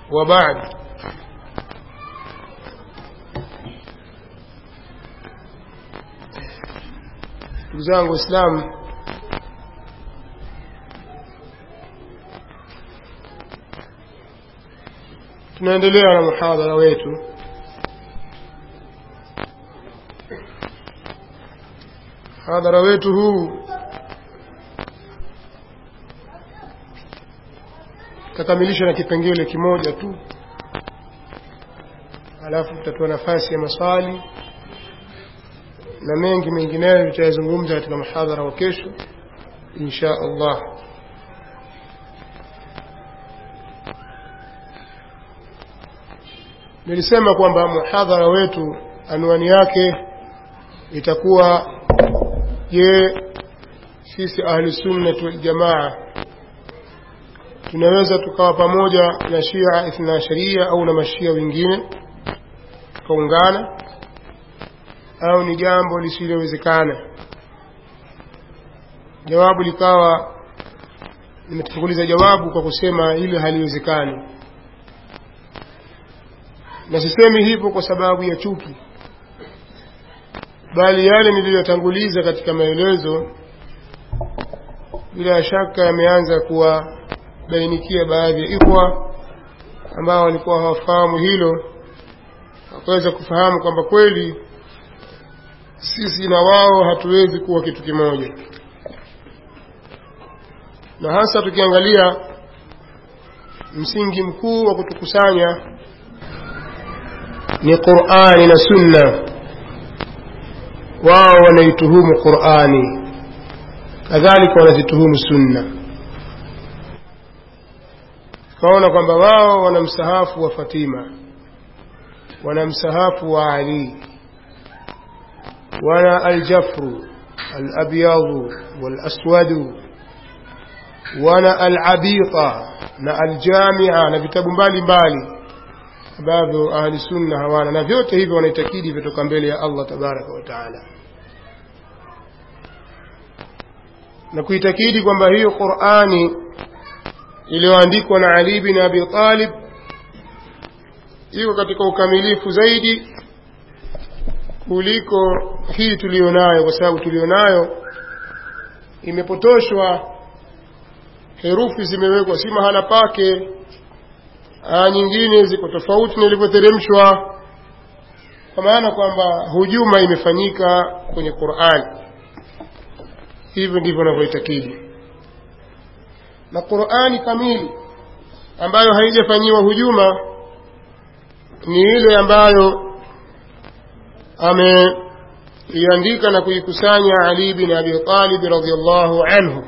وبعد ndugu zangu waislamu tunaendelea na muhadhara wetu muhadhara wetu huu tutakamilisha na kipengele kimoja tu alafu tutatoa nafasi ya maswali na mengi mengineyo tutayazungumza katika muhadhara wa kesho insha allah nilisema kwamba muhadhara wetu anwani yake itakuwa je sisi ahli sunnati waljamaa tunaweza tukawa pamoja na shia ithna sharia au na mashia wengine tukaungana au ni jambo lisilowezekana jawabu likawa nimetanguliza jawabu kwa kusema hili haliwezekani na sisemi hivyo kwa sababu ya chuki bali yale niliyotanguliza katika maelezo bila shaka yameanza kuwabainikia baadhi ya ikhwa ambao walikuwa hawafahamu hilo wakaweza kufahamu kwamba kweli sisi na wao hatuwezi kuwa kitu kimoja na hasa tukiangalia msingi mkuu wa kutukusanya ni qurani na sunna wao wanaituhumu qurani kadhalika wanazituhumu sunna tukaona kwamba wao wana msahafu wa fatima wana msahafu wa ali wana aljafru alabyadu walaswadu wana alabita na aljamia na vitabu mbalimbali ambavyo ahli sunna hawana na vyote hivyo wanaitakidi vitoka mbele ya allah tabaraka wa taala na kuitakidi kwamba hiyo qurani iliyoandikwa na ali bin abi talib iko katika ukamilifu zaidi kuliko hii tuliyonayo kwa sababu tuliyonayo imepotoshwa herufi zimewekwa si mahala pake aya nyingine ziko tofauti na ilivyoteremshwa kwa maana kwamba hujuma imefanyika kwenye qurani hivyo ndivyo navyoitakidi na qurani kamili ambayo haijafanyiwa hujuma ni ile ambayo ameiandika na kuikusanya ali bin abi talib radiallahu anhu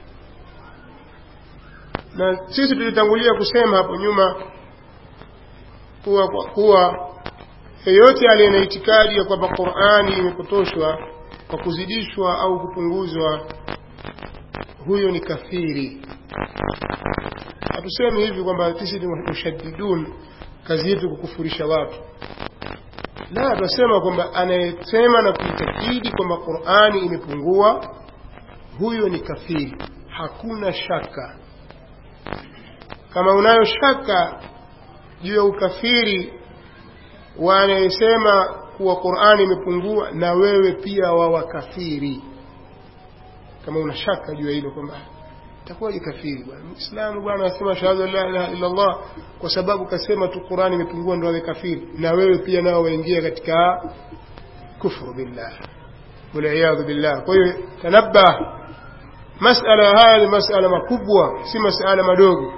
na sisi tulitangulia kusema hapo nyuma kuwa kuwa yeyote aliye na itikadi ya kwamba qurani imepotoshwa kwa kuzidishwa au kupunguzwa huyo ni kafiri hatusemi hivi kwamba sisi ni mushaddidun kazi yetu kukufurisha watu la tunasema kwamba anayesema na kuitakidi kwamba qurani imepungua huyo ni kafiri hakuna shaka kama unayo shaka juu ya ukafiri wa anayesema kuwa qurani imepungua na wewe pia wawa kafiri kama una shaka juu ya hilo kwamba itakuwaje kafiri bwana muislamu bwana anasema shahada la ilaha illa allah kwa sababu kasema tu qurani imepungua ndo awe kafiri na wewe pia nao waingia katika kufru billah waliyadhu billah kwa hiyo tanabbah masala haya ni masala makubwa si masala madogo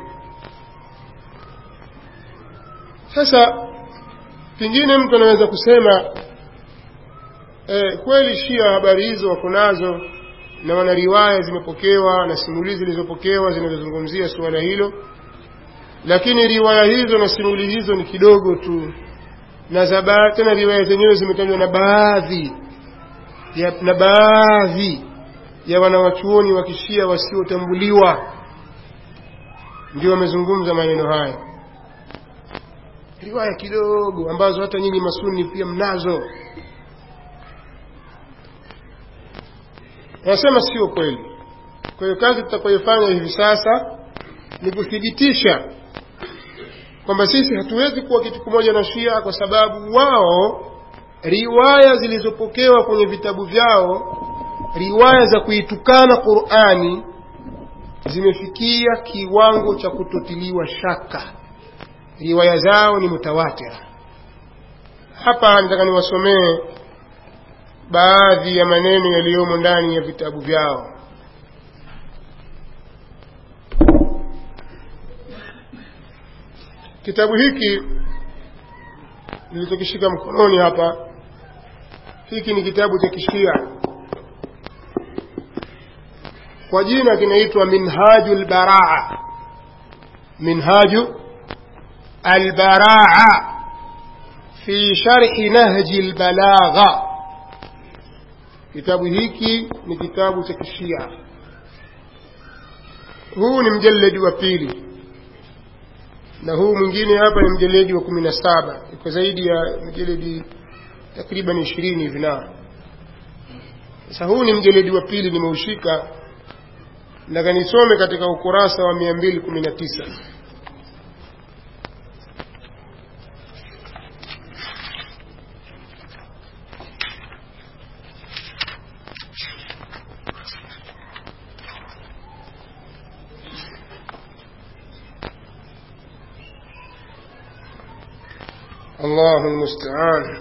sasa pengine mtu anaweza kusema eh, kweli shia habari hizo wako nazo na wana riwaya zimepokewa na simulizi zilizopokewa zinazozungumzia suala hilo lakini riwaya hizo na simulizi hizo ni kidogo tu na za tena riwaya zenyewe zimetajwa na baadhi ya, na baadhi ya wanawachuoni wa kishia wasiotambuliwa ndio wamezungumza maneno haya riwaya kidogo ambazo hata nyinyi masuni pia mnazo wanasema sio kweli kwa hiyo kazi tutakayoifanya hivi sasa ni kuthibitisha kwamba sisi hatuwezi kuwa kitu kimoja na shia kwa sababu wao riwaya zilizopokewa kwenye vitabu vyao riwaya za kuitukana qurani zimefikia kiwango cha kutotiliwa shaka riwaya zao ni mutawatira hapa nataka niwasomee baadhi ya maneno yaliyomo ndani ya vitabu vyao kitabu hiki nilichokishika mkononi hapa hiki ni kitabu cha kishia kwa jina kinaitwa minhaju lbaraa minhaju albaraa fi sharhi nahji lbalagha kitabu hiki ni kitabu cha kishia huu ni mjaledi wa pili na huu mwingine hapa ni mjeledi wa kumi na saba iko zaidi ya mjeledi takriban ishirini hivi nao sasa huu ni mjeledi wa pili nimeushika nataka nisome katika ukurasa wa mia mbili kumi na tisa الله المستعان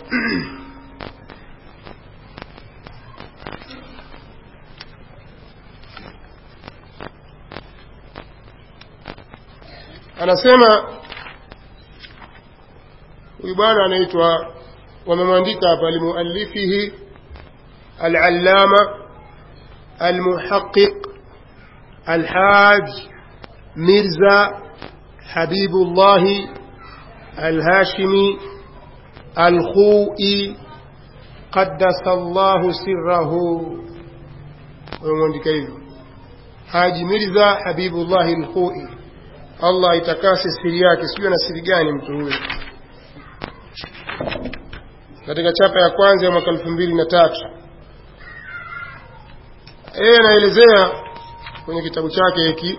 anasema huyu bwana anaitwa wamemwandika hapa limuallifihi alallama almuhaqiq alhaj mirza habibullahi الهاشمي الخوئي قدس الله سره ومwandika hivyo haji mirza habibullahi lkhui allah itakase siri yake sijui ana siri gani mtu huyo katika chapa ya kwanza ya mwaka elfu mbili na tatu yeye anaelezea kwenye kitabu chake hiki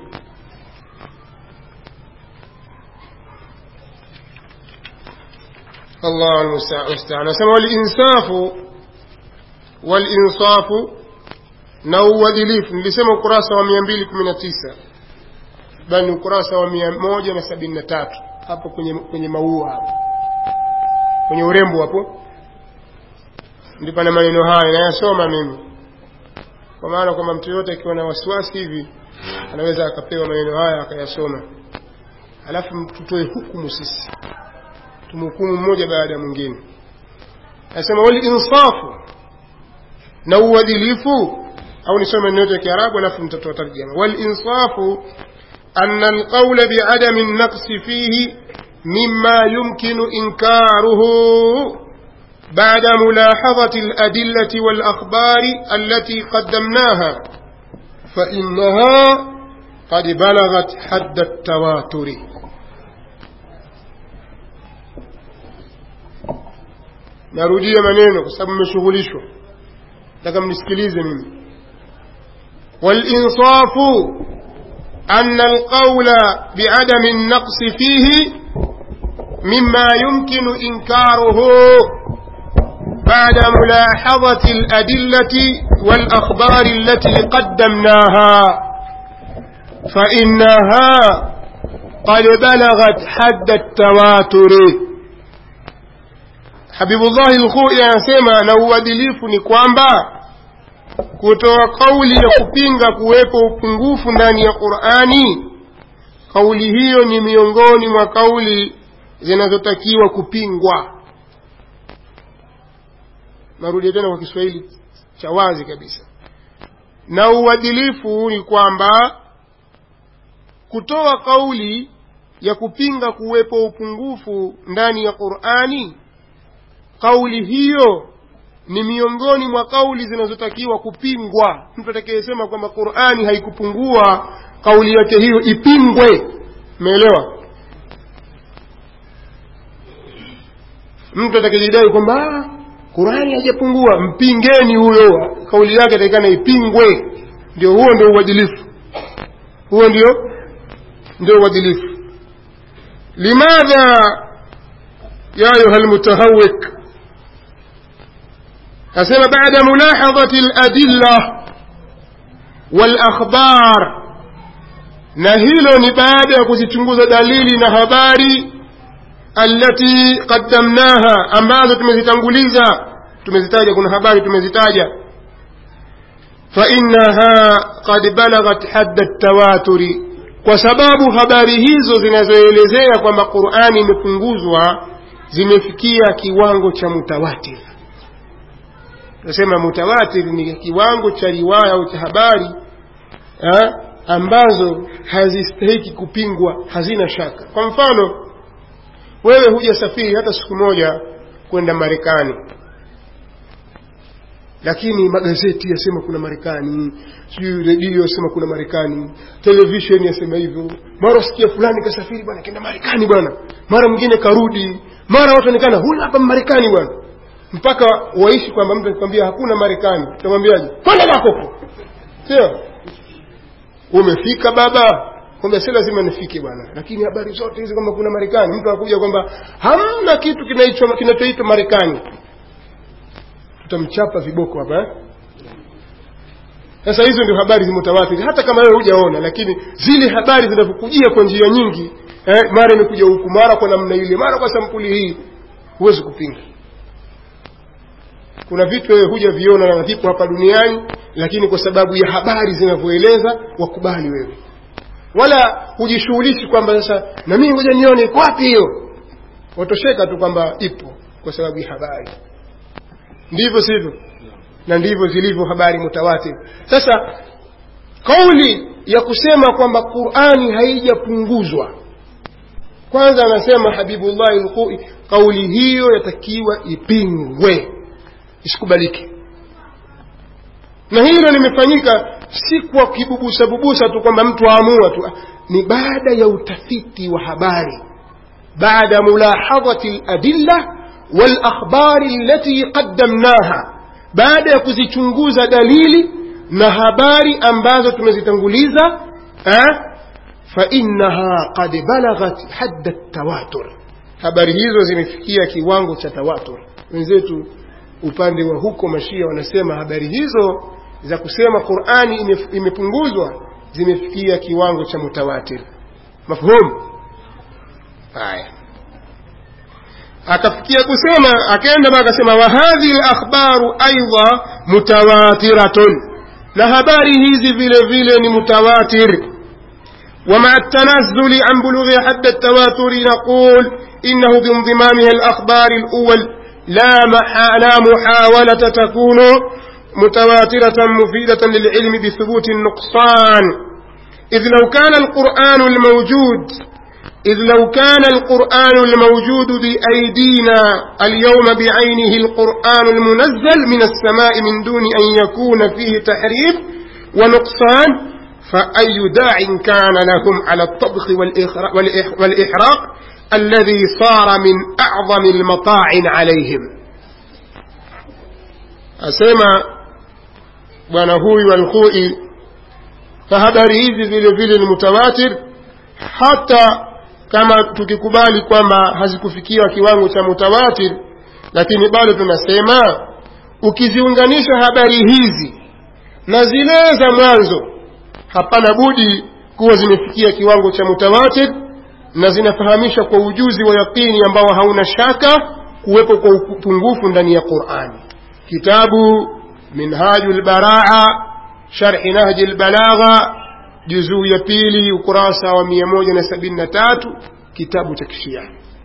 الله المستعان نسمى والإنصاف والإنصاف نو ودليف nilisema ukurasa wa 219 bali ukurasa wa 173 hapo kwenye kwenye maua hapo kwenye urembo hapo ndipo na maneno haya nayasoma mimi kwa maana kwamba mtu yote akiwa na wasiwasi hivi anaweza akapewa maneno haya akayasoma alafu tutoe hukumu sisi tumhukumu mmoja baada ya mwingine anasema walinsafu na uadilifu au nisome neno ya kiarabu alafu mtatoa tarjama walinsafu أن القول بعدم النقص فيه مما يمكن إنكاره بعد ملاحظة الأدلة والأخبار التي قدمناها فإنها قد بلغت حد التواتر narudia maneno kwa sababu mmeshughulishwa nataka mnisikilize mimi walinsafu أن القول بعدم النقص فيه مما يمكن إنكاره بعد ملاحظة الأدلة والأخبار التي قدمناها فإنها قد بلغت حد التواتر habibullahi lkhui anasema na uadilifu ni kwamba kutoa kauli ya kupinga kuwepo upungufu ndani ya qurani kauli hiyo ni miongoni mwa kauli zinazotakiwa kupingwa narudia tena kwa kiswahili cha wazi kabisa na uadilifu ni kwamba kutoa kauli ya kupinga kuwepo upungufu ndani ya qurani kauli hiyo ni miongoni mwa kauli zinazotakiwa kupingwa mtu atakayesema kwamba qurani haikupungua kauli yake hiyo ipingwe umeelewa mtu atakayejidai kwamba qurani haijapungua mpingeni huyo kauli yake atakikana ipingwe ndio huo ndio uadilifu huo ndio ndio uadilifu limadha ya ayuha lmutahawik asema bada mulahadhati ladilla walakhbar na hilo ni baada ya kuzichunguza dalili na habari allati qaddamnaha ambazo tumezitanguliza tumezitaja kuna habari tumezitaja fainaha qad balaghat hadda tawaturi kwa sababu habari hizo zinazoelezea kwamba qurani imepunguzwa zimefikia kiwango cha mutawatir tunasema mutawatir ni kiwango cha riwaya au cha habari ha? ambazo hazistahiki kupingwa hazina shaka kwa mfano wewe hujasafiri hata siku moja kwenda marekani lakini magazeti yasema kuna marekani sijui redio yasema kuna marekani televisheni yasema hivyo mara sikia fulani kasafiri bwana kenda marekani bwana mara mwingine karudi mara watu onekana huyu hapa marekani bwana mpaka waishi kwamba mtu akikwambia hakuna marekani utamwambiaje kwenda zako sio umefika baba kwamba si lazima nifike bwana lakini habari zote hizi kwamba kuna marekani mtu anakuja kwamba hamna kitu kinachoitwa marekani tutamchapa viboko hapa eh? sasa hizo ndio habari zimutawatiri hata kama wewe hujaona lakini zile habari zinavyokujia kwa njia nyingi eh, mara imekuja huku mara kwa namna ile mara kwa sampuli hii huwezi kupinga kuna vitu wewe huja viona na vipo hapa duniani lakini kwa sababu ya habari zinavyoeleza wakubali wewe wala hujishughulishi kwamba sasa na mimi ngoja nione iko wapi hiyo watosheka tu kwamba ipo kwa sababu ya habari ndivyo sivyo na ndivyo zilivyo habari mutawatir sasa kauli ya kusema kwamba qurani haijapunguzwa kwanza anasema habibullahi lqui kauli hiyo yatakiwa ipingwe isikubalike na hilo limefanyika si kwa kibubusa bubusa tu kwamba mtu aamua tu ni baada ya utafiti wa habari baada mulahadhati ladilla walakhbari allati qaddamnaha baada ya kuzichunguza dalili na habari ambazo tumezitanguliza fainaha qad balaghat hadda tawatur habari hizo zimefikia kiwango cha tawatur wenzetu upande wa huko mashia wanasema habari hizo za kusema qurani imepunguzwa zimefikia kiwango cha mutawatir mafhumu haya akafikia kusema akaenda mpaka akasema wa hadhihi lakhbaru aidha mutawatiratun na habari hizi vile vile ni mutawatir ومع التنزل عن بلوغ حد التواتر نقول إنه بانضمامها الأخبار الأول لا, محا لا محاولة تكون متواترة مفيدة للعلم بثبوت النقصان إذ لو كان القرآن الموجود إذ لو كان القرآن الموجود بأيدينا اليوم بعينه القرآن المنزل من السماء من دون أن يكون فيه تحريف ونقصان فأي داع كان لهم على الطبخ والإحراق الذي صار من أعظم المطاعن عليهم أسمى ونهوي والخوئي فهبري hizi vile vile ni mutawatir hata kama tukikubali kwamba hazikufikia kiwango cha mutawatir lakini bado tunasema ukiziunganisha habari hizi na zile za mwanzo hapana budi kuwa zimefikia kiwango cha mutawatir na zinafahamisha kwa ujuzi wa yaqini ambao hauna shaka kuwepo kwa upungufu ndani ya qurani kitabu minhaju lbaraa sharhi nahji lbalagha juzuu ya pili ukurasa wa mia moja na sabini na tatu kitabu cha kishia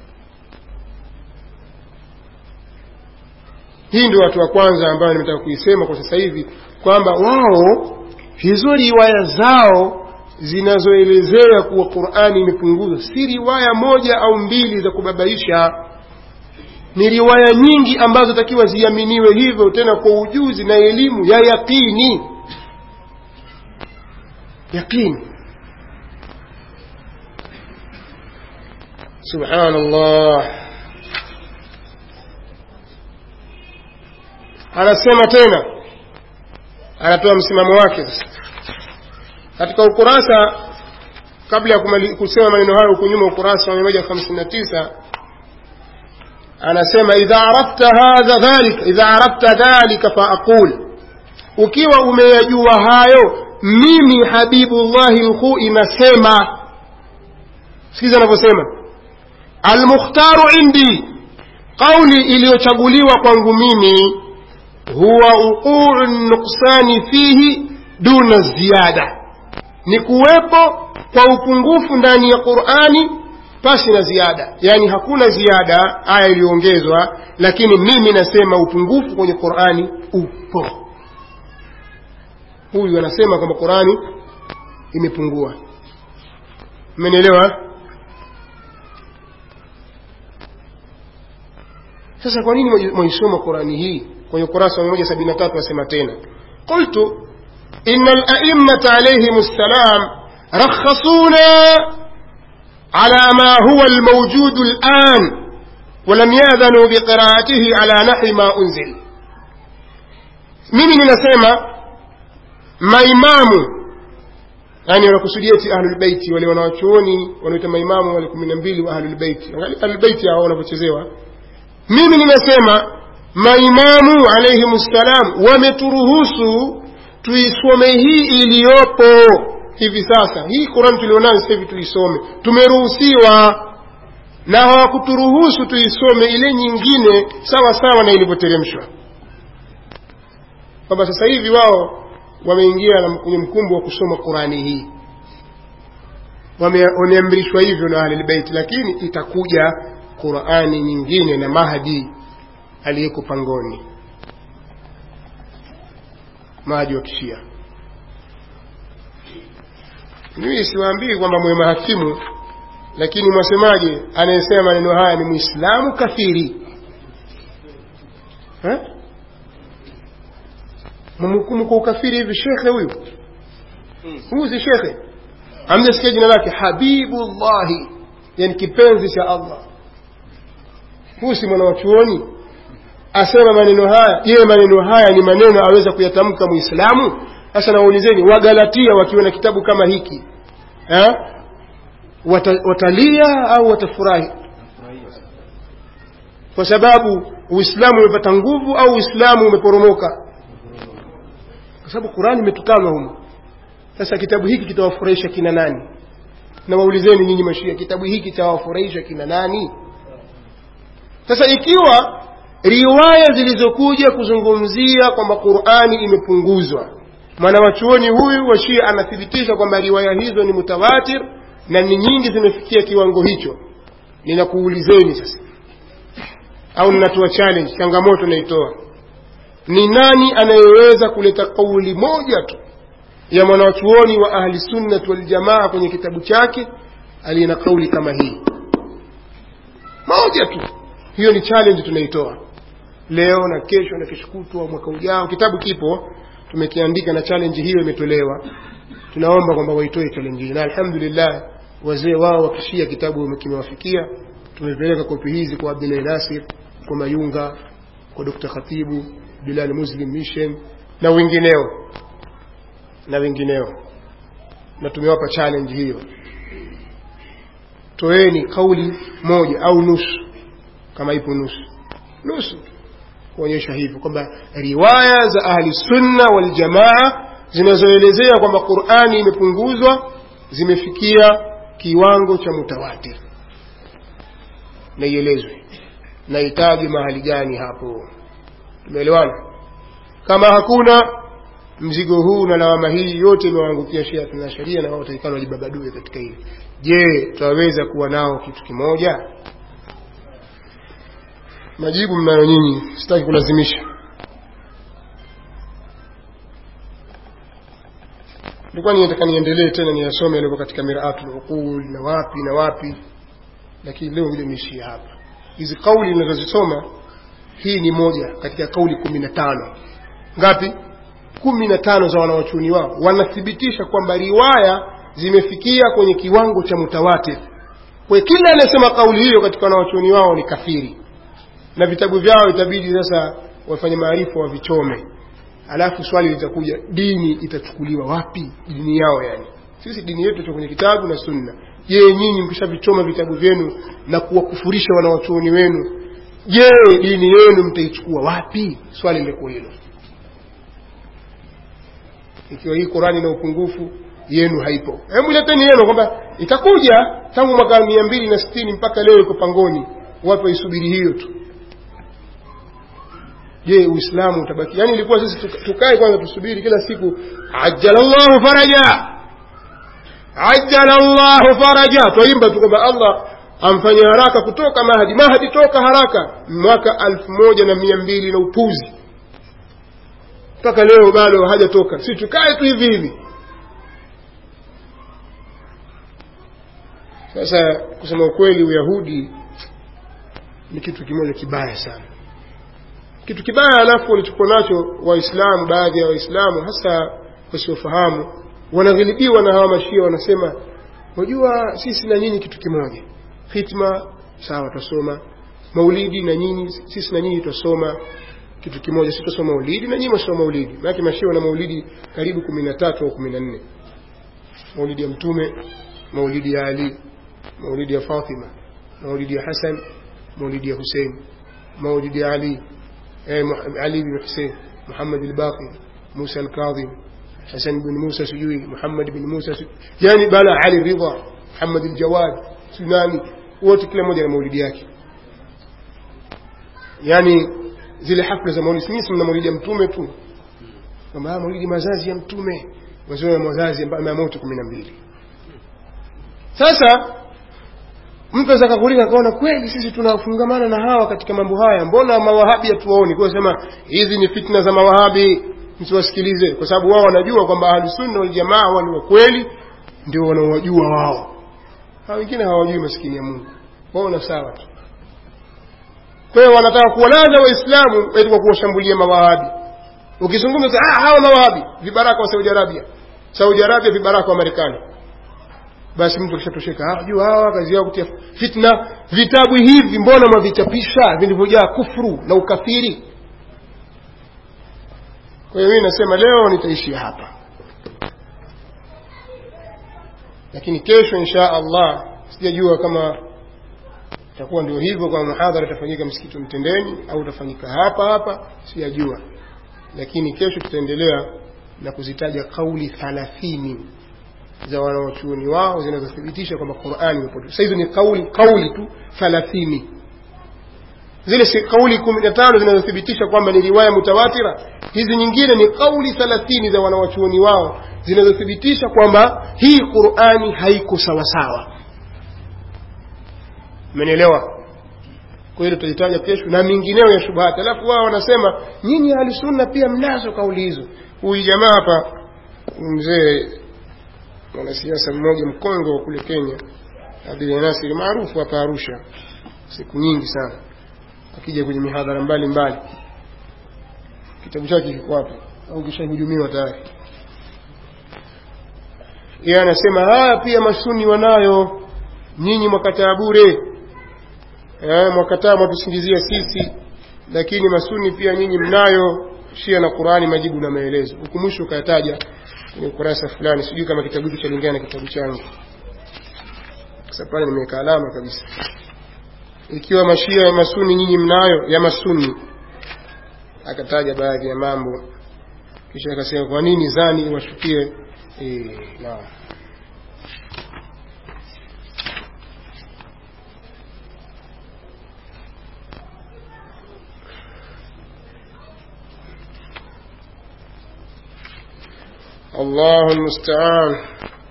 hii ndio watu wa kwanza ambayo nimetaka kuisema kwa sasa hivi kwamba wao hizo riwaya zao zinazoelezea kuwa qurani imepunguzwa si riwaya moja au mbili za kubabaisha ni riwaya nyingi ambazo takiwa ziaminiwe hivyo tena kwa ujuzi na elimu ya yaqini yaqini subhanallah anasema tena anatoa msimamo wake sasa katika ukurasa kabla ya kumali- kusema maneno hayo huku nyuma ukurasa wa 159 anasema idha arafta hadha dhalika idha arafta dhalika faaqul ukiwa umeyajua hayo mimi habibullahi lkhui nasema sikiza anavyosema almukhtaru indi qauli iliyochaguliwa kwangu mimi huwa uquu nuksani fihi duna ziyada ni kuwepo kwa upungufu ndani ya qurani pasi na ziada yaani hakuna ziada aya iliyoongezwa lakini mimi nasema upungufu kwenye qurani upo huyu anasema kwamba qurani imepungua mmenielewa sasa kwa nini mwaisoma qurani hii kwenye ukurasa wa 173 asema tena qultu ina alaimata alaihim ssalam rakhasuna على ما هو الموجود الآن ولم يأذنوا بقراءته على نحو ما أنزل mimi ninasema maimamu yani wanakusudia ti ahlulbeiti wale wanawachuoni wanaita maimamu wale kumi na mbili wa ahlulbeiti ahlulbeiti hao wanavyochezewa mimi ninasema maimamu alaihim ssalam wameturuhusu tuisome hii iliyopo hivi sasa hii quran tulionayo sasa hivi tuisome tumeruhusiwa na hawakuturuhusu tuisome ile nyingine sawa sawa na ilivyoteremshwa kwamba sasa hivi wao wameingia kwenye mkumbo wa kusoma qurani hii wameamrishwa hivyo na ahlilbeiti lakini itakuja qurani nyingine na mahdi aliyeko pangoni mahdi wa kishia mimi siwaambii kwamba mwe mahakimu lakini mwasemaje anayesema maneno haya ni mwislamu kafiri mhukumu kwa ukafiri hivi shekhe huyu huyu si shekhe amjasikia jina lake habibullahi yani kipenzi cha allah huyu si mwana wa chuoni asema maneno haya je maneno haya ni maneno aweza kuyatamka mwislamu sasa nawaulizeni wagalatia wakiwa na kitabu kama hiki eh? Wata, watalia au watafurahi kwa sababu uislamu umepata nguvu au uislamu umeporomoka kwa sababu qurani imetukanwa humo sasa kitabu hiki kitawafurahisha kina nani na waulizeni nyinyi mashia kitabu hiki chawafurahisha kina nani sasa ikiwa riwaya zilizokuja kuzungumzia kwamba qurani imepunguzwa mwanawachuoni huyu wa shia anathibitisha kwamba riwaya hizo ni mutawatir na ni nyingi zimefikia kiwango hicho ninakuulizeni sasa au ninatoa challenge changamoto naitoa ni nani anayeweza kuleta kauli moja tu ya mwanawachuoni wa ahli sunnat waljamaa kwenye kitabu chake aliye na kauli kama hii moja tu hiyo ni challenge tunaitoa leo na kesho na kesho kutwa mwaka ujao kitabu kipo tumekiandika na challenge hiyo imetolewa tunaomba kwamba waitoe challenge hii na alhamdulillah wazee wao wakishia kitabu kimewafikia tumepeleka kopi hizi kwa Abdulahi Nasir kwa Mayunga kwa Dr. Khatibu Bilal Muslim Mission na wengineo na wengineo na tumewapa challenge hiyo toeni kauli moja au nusu kama ipo nusu nusu kuonyesha hivyo kwamba riwaya za ahli sunna wal jamaa zinazoelezea kwamba Qur'ani imepunguzwa zimefikia kiwango cha mutawatir na ielezwe na itaje mahali gani hapo tumeelewana kama hakuna mzigo huu na lawama hii yote imewaangukia Shia na sharia na wao wataikana wajibabadue katika hili je tutaweza kuwa nao kitu kimoja majibu mnayo nyinyi sitaki kulazimisha nilikuwa ninataka niendelee tena niyasome yalivyo katika miraatul uqul na wapi na wapi lakini leo vile niishie hapa hizi kauli ninazozisoma hii ni moja katika kauli kumi na tano ngapi kumi na tano za wanawachuoni wao wanathibitisha kwamba riwaya zimefikia kwenye kiwango cha mutawatir kwa kila anayesema kauli hiyo katika wanawachuoni wao ni kafiri na vitabu vyao itabidi sasa wafanye maarifa wavichome alafu swali litakuja dini itachukuliwa wapi dini yao yani sisi dini yetu tuko kwenye kitabu na sunna je nyinyi mkishavichoma vitabu vyenu na kuwakufurisha wanawachuoni wenu je dini yenu mtaichukua wapi swali lilikuwa hilo ikiwa hii qurani na upungufu yenu haipo hebu leteni yenu kwamba itakuja tangu mwaka mia mbili na sitini mpaka leo iko pangoni watu waisubiri hiyo tu je uislamu utabaki yaani ilikuwa sisi tukae kwanza tusubiri kila siku ajalallahu faraja ajalallahu faraja twaimba tu kwamba allah amfanye haraka kutoka mahadi mahadi toka haraka mwaka alfu moja na mia mbili na upuzi mpaka leo bado hajatoka si tukae tu hivi hivi sasa kusema ukweli uyahudi ni kitu kimoja kibaya sana kitu kibaya alafu walichokuwa nacho waislamu baadhi ya waislamu hasa wasiofahamu wanaghilibiwa na hawa mashia wanasema wajua sisi na nyinyi kitu kimoja hitma sawa twasoma maulidi na nyinyi sisi na nyinyi twasoma kitu kimoja si twasoma maulidi na nyinyi mwasoma maulidi maanake mashia wana maulidi karibu kumi na tatu au kumi na nne maulidi ya mtume maulidi ya ali maulidi ya fatima maulidi ya hasan maulidi ya husein maulidi ya ali eh, ali bin husein muhammad albaqi musa alkadhim hasan bin musa sijui muhammad bin musa sijui yani bala ali ridha muhammad aljawad sunani wote kila mmoja na maulidi yake yani zile hafla za maulidi mimi mna maulidi ya mtume tu kwamba maulidi mazazi ya mtume wazee wa mazazi ya moto kumi na mbili sasa mtu aweza kakulika akaona kweli sisi tunafungamana na hawa katika mambo haya mbona mawahabi hatuwaoni kwa sema hizi ni fitna za mawahabi msiwasikilize kwa sababu wao wanajua kwamba ahlusunna waljamaa wao ni wakweli ndio wanaowajua wao hawa wengine hawajui maskini ya mungu wao na sawa tu kwa hiyo wanataka kuwalaza waislamu eti kwa kuwashambulia mawahabi ukizungumza ah, hawa mawahabi vibaraka wa saudi arabia saudi arabia vibaraka wa marekani basi mtu akishatosheka jua hawa kazi yao kutia fitna vitabu hivi mbona mwavichapisha vilivyojaa kufru na ukafiri kwa hiyo mimi nasema leo nitaishia hapa lakini kesho insha allah sijajua kama itakuwa ndio hivyo kama muhadhara itafanyika msikiti mtendeni au utafanyika hapa hapa sijajua lakini kesho tutaendelea na kuzitaja kauli thalathini za wanaochuoni wao zinazothibitisha kwamba qurani imepotea sasa hizo ni kauli kauli tu thalathini zile si kauli kumi na tano zinazothibitisha kwamba ni riwaya mutawatira hizi nyingine ni kauli thalathini za wanawachuoni wao zinazothibitisha kwamba hii qurani haiko sawasawa umenielewa kwa hiyo tutaitaja kesho na mingineo ya shubhati alafu wao wanasema nyinyi ahlusunna pia mnazo kauli hizo huyu jamaa hapa mzee mwanasiasa mmoja mkongwe wa kule kenya abdul nasiri maarufu hapa arusha siku nyingi sana akija kwenye mihadhara mbalimbali kitabu chake kiko hapa au kishahujumiwa tayari yeye anasema haya pia masuni wanayo nyinyi mwakataa bure eh, mwakataa mwatusingizia sisi lakini masuni pia nyinyi mnayo shia na qurani majibu na maelezo huku mwisho ukayataja kwenye ukurasa fulani sijui kama kitabu hicho chalingana na kitabu changu sasa pale nimeweka alama kabisa ikiwa mashia ya masuni nyinyi mnayo ya masuni akataja baadhi ya mambo kisha akasema kwa nini zani iwashukie e, naam الله المستعان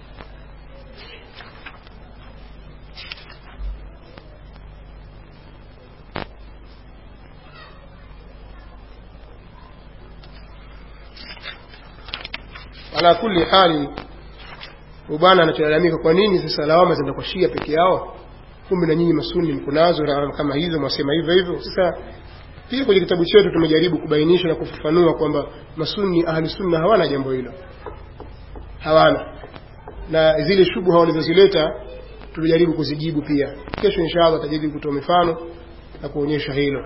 ala kulli hali ubana anacholalamika kwa nini sasa lawama zinaenda kwa shia peke yao kumbe na nyinyi masuni mko nazo kama hizo mwasema hivyo hivyo sasa pia kwenye kitabu chetu tumejaribu kubainisha na kufafanua kwamba masuni ahli sunna hawana jambo hilo hawana na zile shubuha walizozileta tulijaribu kuzijibu pia kesho inshallah tajaribu kutoa mifano na kuonyesha hilo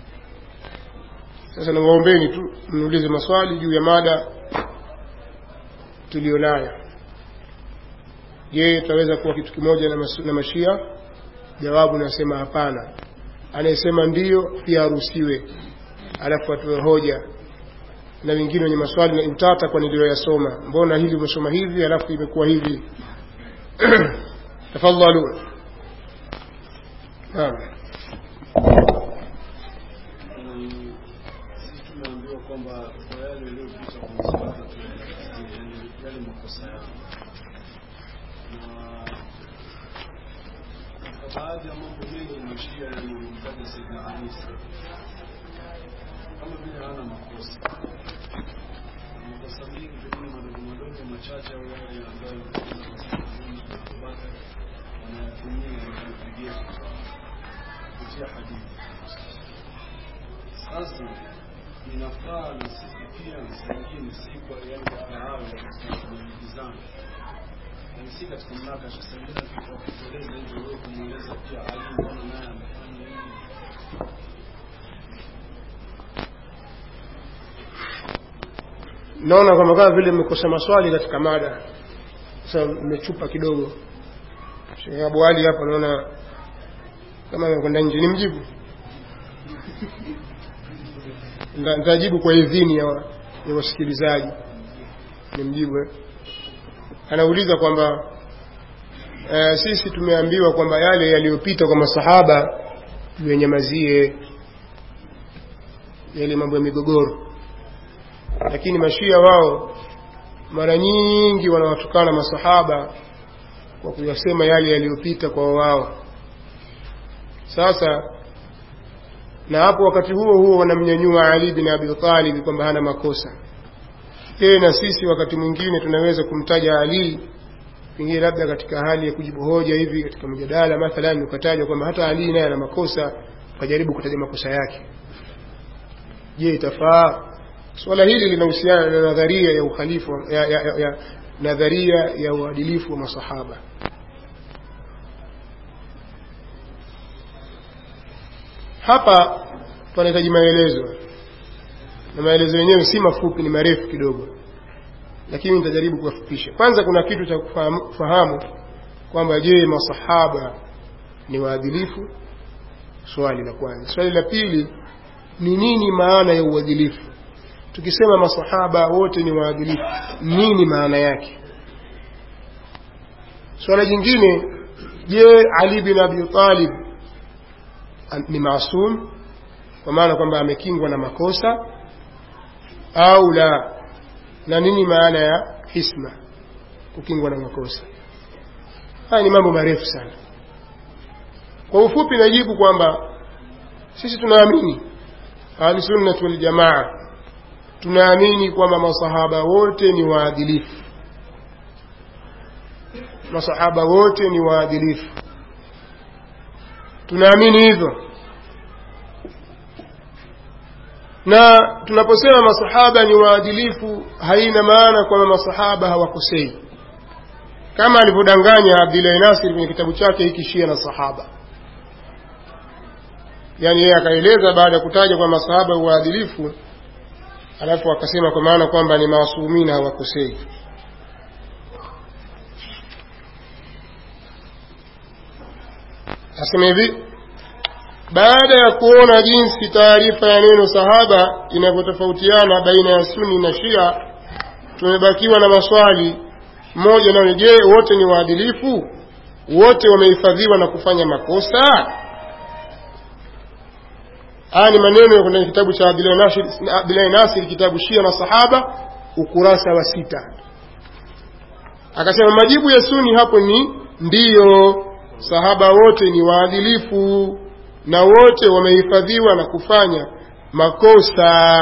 sasa nawaombeni tu mniulize maswali juu ya mada tulionayo je tutaweza kuwa kitu kimoja na, masu, na mashia jawabu nasema hapana anayesema ndiyo pia aruhusiwe alafu atoe hoja na wengine wenye maswali na utata kwa niliyoyasoma mbona hili umesoma hivi alafu imekuwa hivi tafadhalu naam sisi tumeambiwa kwamba kwa yale yaliyopita kwa mswada yale makosa yao na katika baadhi ya mambo mengi mashia yaliyomtaja Saidina Ali kama vile hana makosa Na makosa mengi pengine madogo madogo machache au yale ambayo Abubakar wanayatumia kupigia kupitia hadithi sasa inafaa na sisi pia msangine si kwa yale hayo kujibizana yani si katika mnakasha sangine tukakueleza hivyo wewe kumweleza pia Ali mbona naye amefanya hivi naona kwamba kama vile mmekosa maswali katika mada sasa mmechupa kidogo Sheikh Abu Ali hapa naona kama amekwenda nje ni mjibu Nita- nitajibu kwa idhini ya, wa- ya wasikilizaji ni mjibu eh? anauliza kwamba eh, sisi tumeambiwa kwamba yale yaliyopita kwa masahaba tuyenyamazie yale mambo ya migogoro lakini mashia wao mara nyingi wanawatukana masahaba kwa kuyasema yale yaliyopita kwa wao sasa na hapo wakati huo huo wanamnyanyua Ali bin Abi Talib kwamba hana makosa tena sisi wakati mwingine tunaweza kumtaja Ali pengine labda katika hali ya kujibu hoja hivi katika mjadala mathalan ukataja kwamba hata Ali naye ana makosa ukajaribu kutaja makosa yake je itafaa swala hili linahusiana na nadharia ya ukhalifu ya, ya, ya, ya nadharia ya uadilifu wa masahaba hapa tunahitaji maelezo na maelezo yenyewe si mafupi ni marefu kidogo lakini nitajaribu kuwafupisha kwanza kuna kitu cha kufahamu, kufahamu kwamba je masahaba ni waadilifu swali la kwanza swali la pili ni nini maana ya uadilifu tukisema masahaba wote ni waadilifu nini maana yake swala jingine je ali bin abi talib ni maasum kwa maana kwamba amekingwa na makosa au la na nini maana ya hisma kukingwa na makosa haya ni mambo marefu sana kwa ufupi najibu kwamba sisi tunaamini ahlusunnati waljamaa tunaamini kwamba masahaba wote ni waadilifu masahaba wote ni waadilifu tunaamini hivyo na tunaposema masahaba ni waadilifu haina maana kwamba masahaba hawakosei kama alivyodanganya Abdullahi Nasir kwenye kitabu chake hiki Shia na Sahaba yaani yeye akaeleza baada ya kutaja kwa masahaba waadilifu alafu akasema kwa maana kwamba ni maasumina hawakosei asema hivi baada ya kuona jinsi taarifa ya neno sahaba inavyotofautiana baina ya suni na shia tumebakiwa na maswali mmoja nayo je wote ni waadilifu wote wamehifadhiwa na kufanya makosa haya ni maneno ya kwenye kitabu cha abdulahi nasir kitabu shia na sahaba ukurasa wa sita akasema majibu ya suni hapo ni ndiyo sahaba wote ni waadilifu na wote wamehifadhiwa na kufanya makosa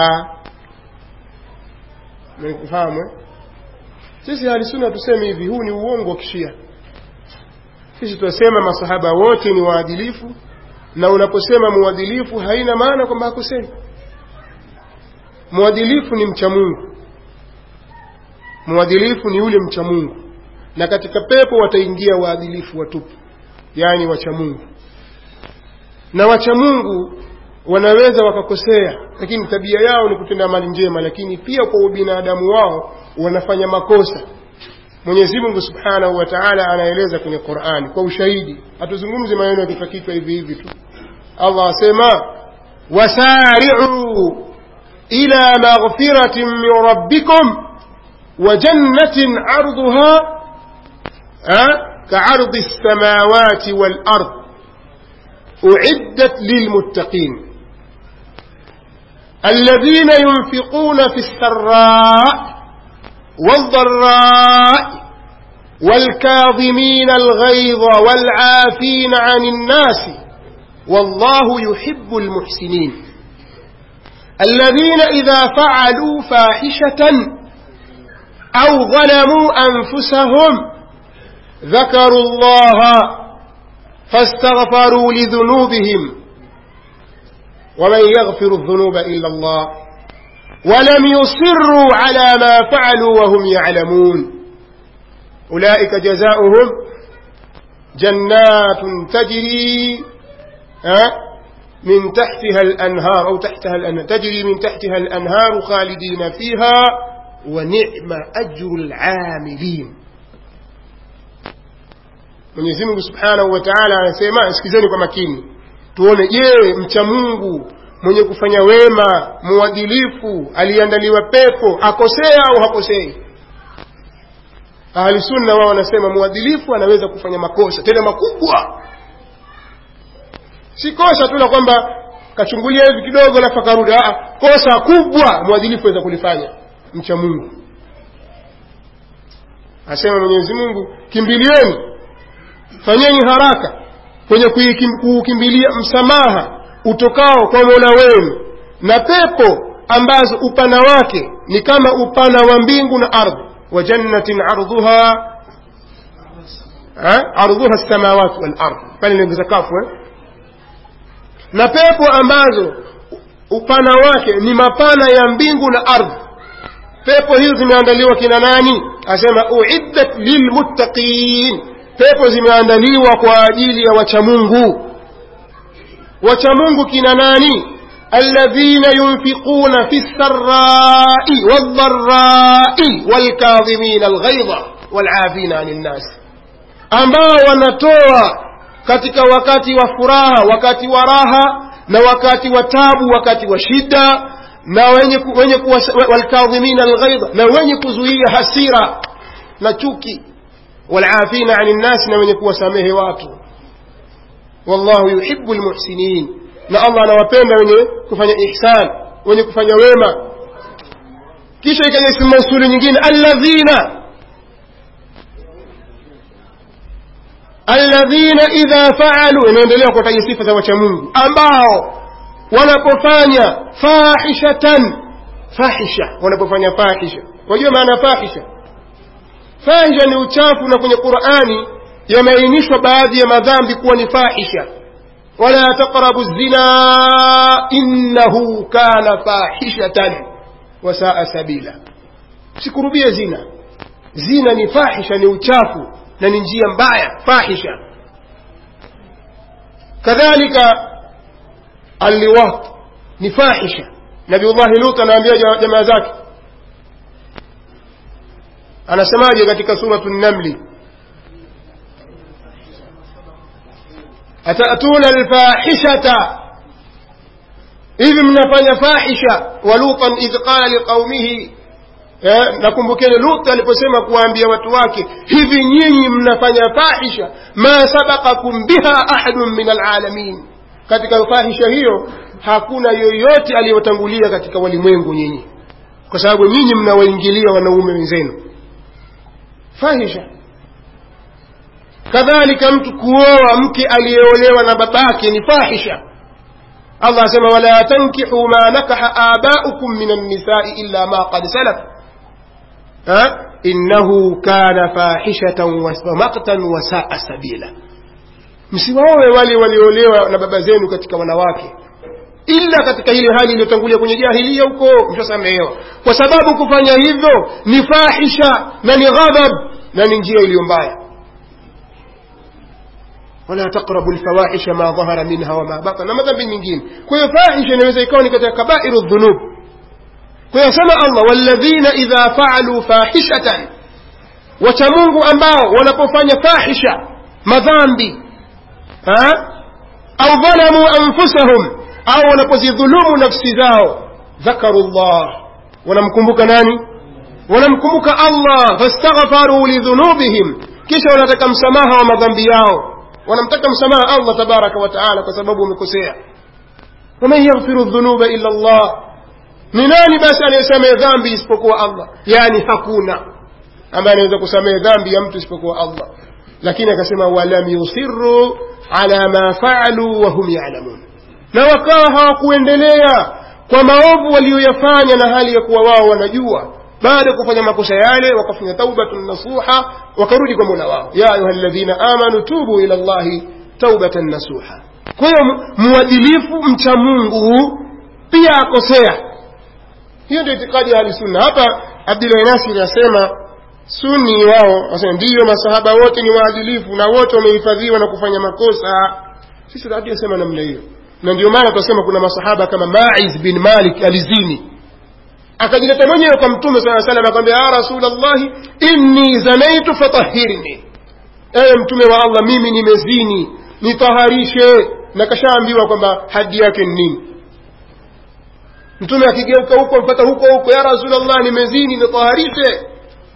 mekufahamu eh? sisi halisuna tuseme hivi huu ni uongo wa kishia sisi tunasema masahaba wote ni waadilifu na unaposema mwadilifu haina maana kwamba hakosei mwadilifu ni mcha mungu mwadilifu ni yule mcha mungu na katika pepo wataingia waadilifu watupu yaani wacha mungu na wacha mungu wanaweza wakakosea lakini tabia yao ni kutenda mali njema lakini pia kwa ubinadamu wao wanafanya makosa mwenyezi mungu subhanahu wa taala anaeleza kwenye qurani kwa ushahidi hatuzungumzi maneno ya kichwa kichwa hivi hivi tu allah asema wasari'u ila maghfiratin min rabbikum wa jannatin arduha كعرض السماوات والأرض أعدت للمتقين الذين ينفقون في السراء والضراء والكاظمين الغيظ والعافين عن الناس والله يحب المحسنين الذين إذا فعلوا فاحشة أو ظلموا أنفسهم ذكروا الله فاستغفروا لذنوبهم ومن يغفر الذنوب إلا الله ولم يصروا على ما فعلوا وهم يعلمون أولئك جزاؤهم جنات تجري من تحتها الأنهار أو تحتها الأنهار تجري من تحتها الأنهار خالدين فيها ونعم أجر العاملين Mwenyezi Mungu Subhanahu wa Ta'ala anasema sikizeni kwa makini tuone je mcha Mungu mwenye kufanya wema mwadilifu aliandaliwa pepo akosea au hakosei ahli sunna wao wanasema mwadilifu anaweza kufanya makosa tena makubwa si kosa tu la kwamba kachungulia hivi kidogo alafu akarudi kosa kubwa mwadilifu aweza kulifanya mcha Mungu asema Mwenyezi Mungu kimbilieni fanyeni haraka kwenye kuukimbilia msamaha utokao kwa mola wenu na pepo ambazo upana wake ni kama upana wa mbingu na ardhi wa jannatin ardhuha ardhuha samawati wal ardh pale niongeza kafu eh? na pepo ambazo upana wake ni mapana ya mbingu na ardhi pepo hizo zimeandaliwa kina nani asema uiddat lilmuttaqin pepo zimeandaliwa kwa ajili ya wachamungu wachamungu kina nani alladhina yunfiquna fi lsarai waldharai walkadhimina alghaidha walafina ani nnas ambao wanatoa katika wakati wa furaha wakati wa raha na wakati wa tabu wakati wa shida na wenye, wenye walkadhimina alghaidha na wenye kuzuia hasira na chuki والعافين عن الناس na wenye kuwasamehe watu wallahu yuhibbu almuhsinin na Allah anawapenda wenye kufanya ihsan wenye kufanya wema kisha ikaja ismu mausuli nyingine alladhina alladhina idha faalu inaendelea kutaja sifa za wacha Mungu ambao wanapofanya fahishatan fahisha wanapofanya fahisha wajua maana fahisha fahisha ni uchafu na kwenye qurani yameainishwa baadhi ya madhambi kuwa ni fahisha wala taqrabu zina innahu kana fahishatan wasaa sabila sikurubie zina zina ni fahisha ni uchafu na ni njia mbaya fahisha kadhalika alliwat ni fahisha nabiullahi lut anaambia jamaa zake anasemaje katika suratu namli atatuna alfahishata hivi mnafanya fahisha wa lutan idh qala liqaumihi nakumbukeni lut aliposema kuwaambia watu wake hivi nyinyi mnafanya fahisha ma sabaqakum biha ahadun min alalamin katika fahisha hiyo hakuna yoyote aliyotangulia katika walimwengu nyinyi kwa sababu nyinyi mnawaingilia wanaume wenzenu fahisha kadhalika mtu kuoa mke aliyeolewa na babake ni fahisha allah asema wala tankihu ma nakaha abaukum min annisai illa ma qad salaf innahu kana fahishatan wa maktan wa saa sabila msiwaowe wale waliolewa na baba zenu katika wanawake ila katika ile hali iliyotangulia kwenye jahilia huko mshasamehewa kwa sababu kufanya hivyo ni fahisha na ni ghadhab na ni njia iliyo mbaya wala taqrabu lfawahisha ma dhahara minha wama batana na madhambi mengine kwa hiyo fahisha inaweza ikawa ni katika kabairu dhunub kwa hiyo sema allah walladhina idha faaluu fahishatan wacha mungu ambao wanapofanya fahisha madhambi ha? au dhalamu anfusahum au wanapozidhulumu nafsi zao dhakaru llah wanamkumbuka nani wanamkumbuka allah fastaghfaru lidhunubihim kisha wanataka msamaha wa madhambi yao wanamtaka msamaha allah tabaraka wa taala kwa sababu wamekosea waman yaghfiru dhunuba illa llah ni nani basi anayesamehe dhambi isipokuwa allah yani hakuna ambaye anaweza kusamehe dhambi ya mtu isipokuwa allah lakini akasema walam yusiru ala ma faalu wahum yalamun na wakawa hawakuendelea kwa maovu waliyoyafanya na hali ya kuwa wao wanajua baada ya kufanya makosa yale wakafanya taubatun nasuha wakarudi kwa mola wao ya ayuha ladhina amanu tubu ila llahi taubatan nasuha kwa hiyo mwadilifu mcha mungu pia akosea hiyo ndio itikadi ya ahlisunna hapa abdulahi nasiri asema sunni wao wasema ndiyo masahaba wote ni waadilifu na wote wamehifadhiwa na kufanya makosa sisi hatujasema namna hiyo na ndio maana tunasema kuna masahaba kama maiz bin malik alizini akajileta mwenyewe kwa mtume saa salam akamwambia ya rasulllahi inni zanaitu fatahirni ewe mtume wa allah mimi nimezini nitaharishe na kashaambiwa kwamba hadi yake ni nini mtume akigeuka huko mpata huko huko ya rasulllah nimezini nitaharishe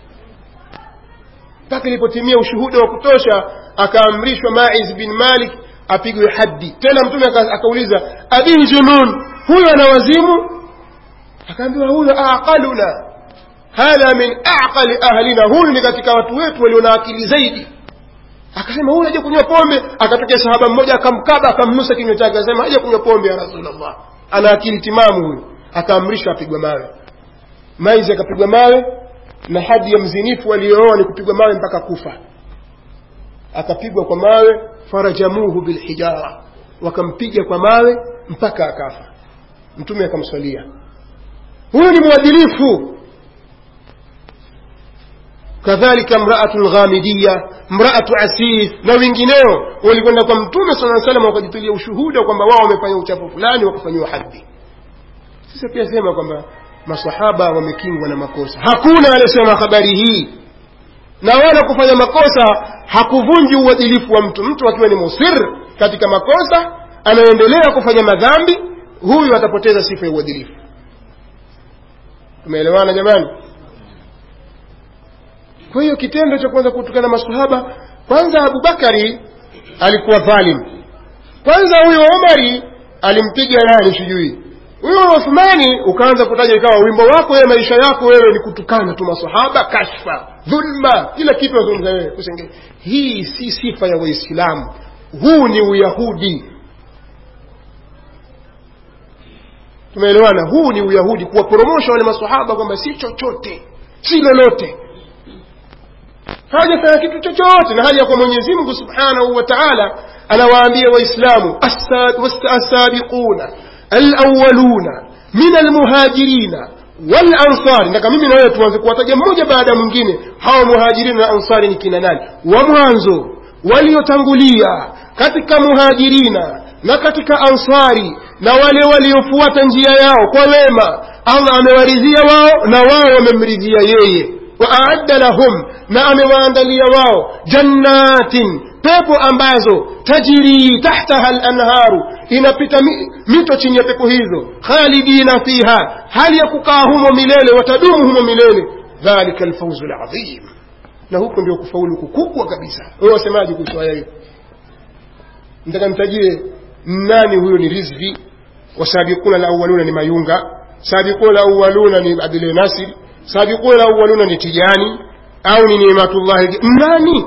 mpaka ilipotimia ushuhuda wa kutosha akaamrishwa maiz bin malik apigwe haddi tena mtume akauliza abihi junun huyo ana wazimu akaambiwa huyo aqaluna hadha min aqali ahlina huyu ni katika watu wetu walio na akili zaidi akasema huyu aje kunywa pombe akatokea sahaba mmoja akamkaba akamnusa kinywa chake akasema aje kunywa pombe ya rasulllah ana akili timamu huyu akaamrishwa apigwe mawe maizi akapigwa mawe na hadi ya mzinifu aliyooa ni kupigwa mawe mpaka kufa akapigwa kwa mawe farajamuhu bilhijara wakampiga kwa mawe mpaka akafa mtume akamswalia huyu ni mwadilifu kadhalika mraatu lghamidiya mraatu asif na wengineo walikwenda kwa mtume saa salam wakajitulia ushuhuda kwamba wao wamefanya uchafu fulani wakafanyiwa hadhi sasa pia sema kwamba masahaba wamekingwa na makosa hakuna aliyesema habari hii na wala kufanya makosa hakuvunji uadilifu wa mtu mtu akiwa ni musir katika makosa anaendelea kufanya madhambi huyu atapoteza sifa ya uadilifu tumeelewana jamani kwa hiyo kitendo cha kwanza kutukana masahaba kwanza abubakari alikuwa dhalim kwanza huyo omari alimpiga nani sijui huyo uthmani ukaanza kutaja ikawa wimbo wako wewe maisha yako wewe ni kutukana tu masahaba kashfa dhulma kila kitu nazungumza wewe kusenge hii si sifa ya waislamu huu ni uyahudi tumeelewana huu ni uyahudi kuwaporomosha wale masahaba kwamba si chochote si lolote hawajafanya kitu chochote na hali ya kwa mwenyezi mungu subhanahu wa taala anawaambia waislamu assabiquna alawaluna min almuhajirina walansari nataka mimi na wewe tuanze kuwataja mmoja baada ya mwingine hawa muhajirina na ansari ni kina nani wa mwanzo waliotangulia katika muhajirina na katika ansari na wale waliofuata njia yao kwa wema allah amewaridhia wao na wao wamemridhia yeye waaadda lahum na amewaandalia wao jannatin pepo ambazo tajiri tahtaha lanharu inapita mito chini ya pepo hizo khalidina fiha hali ya kukaa humo milele watadumu humo milele dhalika alfauzu ladhim na huko ndio kufaulu kukubwa kabisa wewe wasemaje kuhusu aya hiyo nataka mtajie nani huyo ni rizvi wasabiquna alawaluna ni mayunga sabiquna alawaluna ni abdul nasir sabiquna alawaluna ni tijani au ni nimatullahi nani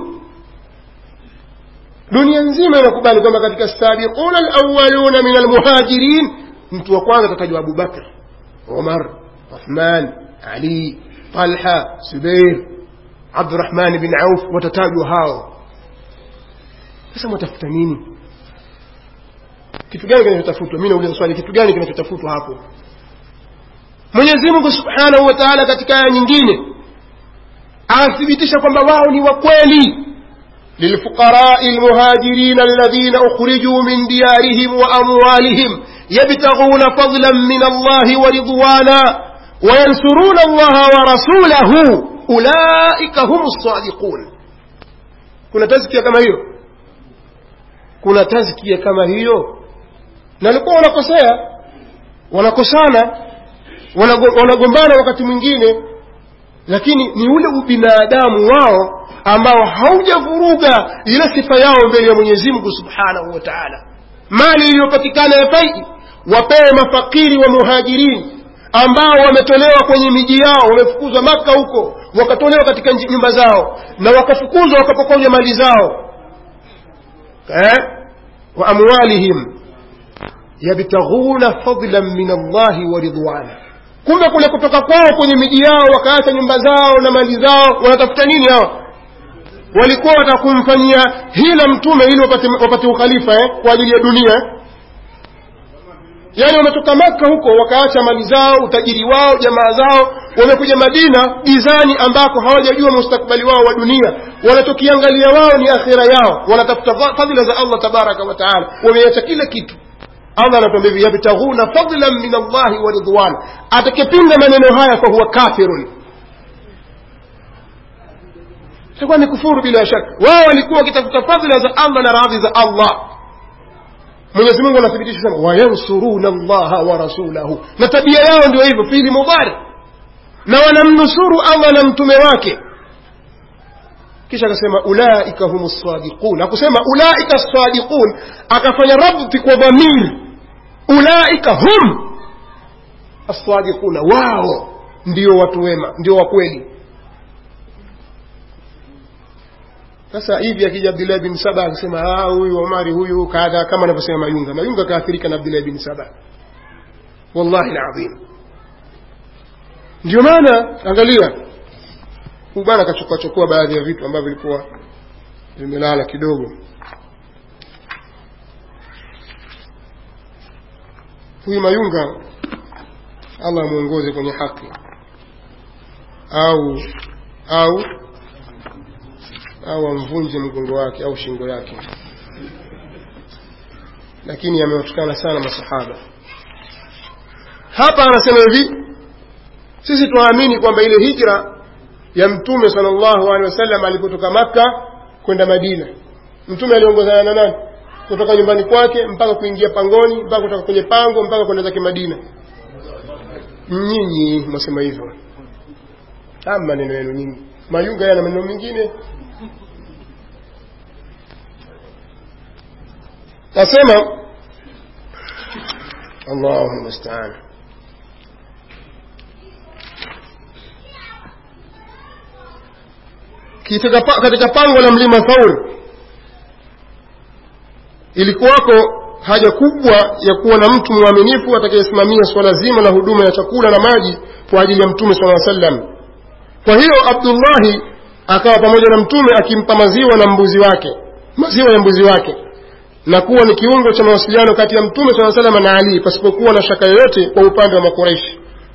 dunia nzima inakubali kwamba katika sabiquna alawaluna min almuhajirin mtu wa kwanza atatajwa abubakr umar uthman ali talha subair abdurahman bin auf watatajwa hao sasa mwatafuta nini kitu gani kinachotafutwa mi nauliza swali kitu gani kinachotafutwa hapo mwenyezi mungu subhanahu wa taala katika aya nyingine anathibitisha kwamba wao ni wa kweli للفقراء المهاجرين الذين أخرجوا من ديارهم وأموالهم يبتغون فضلا من الله ورضوانا وينصرون الله ورسوله ulaika hum sadiqun kuna tazkia kama hiyo kuna tazkia kama hiyo na walikuwa wanakosea wanakosana wanago- wanagombana wakati mwingine lakini ni ule ubinadamu wao ambao haujavuruga ile sifa yao mbele ya mwenyezi mungu subhanahu wa taala mali iliyopatikana ya faidi wapewe mafakiri wa muhajirini ambao wametolewa kwenye miji yao wamefukuzwa maka huko wakatolewa katika nji- nyumba zao na wakafukuzwa wakapokonywa mali zao eh? wa amwalihim yabtaghuna fadlan min allahi wa ridwana kumbe kule kutoka kwao kwenye miji yao wakaacha nyumba zao na mali zao wanatafuta nini hawa walikuwa watakumfanyia hila mtume ili wapate, wapate ukhalifa eh, kwa ajili ya dunia eh? yaani wametoka maka huko wakaacha mali zao utajiri wao jamaa zao wamekuja madina gizani ambako hawajajua mustakbali wao wa dunia wanachokiangalia wao ni akhira yao wanatafuta fa- fadhila za allah tabaraka wa taala wameacha kila kitu allah anatuambia hivi yabtaghuna fadlan min allahi wa ridwan atakipinga maneno haya fahuwa kafirun itakuwa ni kufuru bila shaka wao walikuwa wakitafuta fadhila za allah na radhi za allah mwenyezi mungu anathibitisha sana wayansuruna allaha wa rasulahu na tabia yao ndio hivyo fili mudhari na wanamnusuru allah na mtume wake kisha akasema ulaika hum sadiqun akusema ulaika sadiqun akafanya rabti kwa dhamiri ulaika hum assadiquna wao ndio watu wema ndio wakweli sasa hivi akija abdullah bin saba akisema "Ah, huyu omari huyu kadha kama anavyosema mayunga mayunga kaathirika na abdullah bin saba wallahi ladhim ndio maana angalia huyu bwana akachukua chukua baadhi ya vitu ambavyo vilikuwa vimelala kidogo huyu mayunga allah amwongoze kwenye haki au au au amvunje mgongo wake au shingo yake lakini amewatukana sana masahaba hapa anasema hivi sisi tunaamini kwamba ile hijra ya mtume sallallahu alaihi wasallam alipotoka makka kwenda madina mtume aliongozana na nani kutoka nyumbani kwake mpaka kuingia pangoni mpaka kutoka kwenye pango mpaka kwenda zake madina nyinyi mwasema hivyo ama maneno yenu nyingi mayunga yana maneno mengine nasema allahu mustaan katika pa- katika pango la mlima thaur ilikuwako haja kubwa ya kuwa na mtu mwaminifu atakayesimamia swala zima la huduma ya chakula na maji kwa ajili ya mtume sala sallam kwa hiyo abdullahi akawa pamoja na mtume akimpa maziwa na mbuzi wake maziwa ya mbuzi wake na kuwa ni kiungo cha mawasiliano kati ya mtume saa salama na ali pasipokuwa na shaka yoyote kwa upande wa makureishi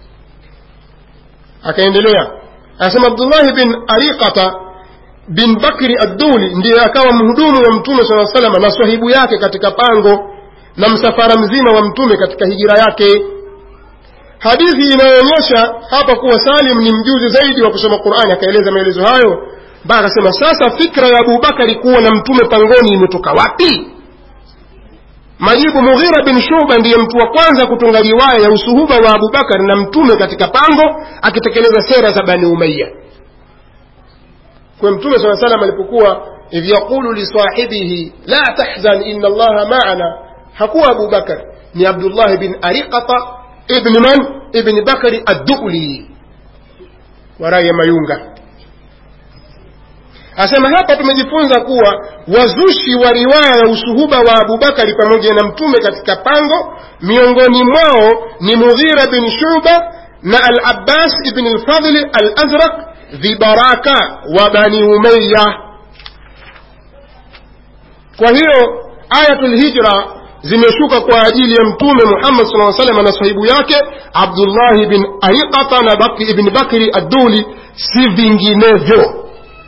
akaendelea anasema abdullahi bin ariqata bin bakri adduli ndiye akawa mhudumu wa mtume saa salama na swahibu yake katika pango na msafara mzima wa mtume katika hijira yake hadithi inayoonyesha hapa kuwa salim ni mjuzi zaidi wa kusoma qurani akaeleza maelezo hayo mpaka akasema sasa fikra ya abubakari kuwa na mtume pangoni imetoka wapi majibu mughira bin shuba ndiye mtu wa kwanza kutunga riwaya ya usuhuba wa abubakar na mtume katika pango akitekeleza sera za bani umaya kwa mtume saa salam alipokuwa idh yaqulu lisahibihi la tahzan ina allaha maana hakuwa abubakar ni abdullah bin ariqata ibni man ibni bakari adduli waraya mayunga asema hapa tumejifunza kuwa wazushi wa riwaya ya usuhuba wa abubakari pamoja na mtume katika pango miongoni mwao ni mughira bin shuba na al abbas ibn lfadli al azraq vibaraka wa bani umayya kwa hiyo ayatul hijra zimeshuka kwa ajili ya mtume muhammad saa salam na sahibu yake abdullahi bin ariqata na bakri ibni bakri adduli si vinginevyo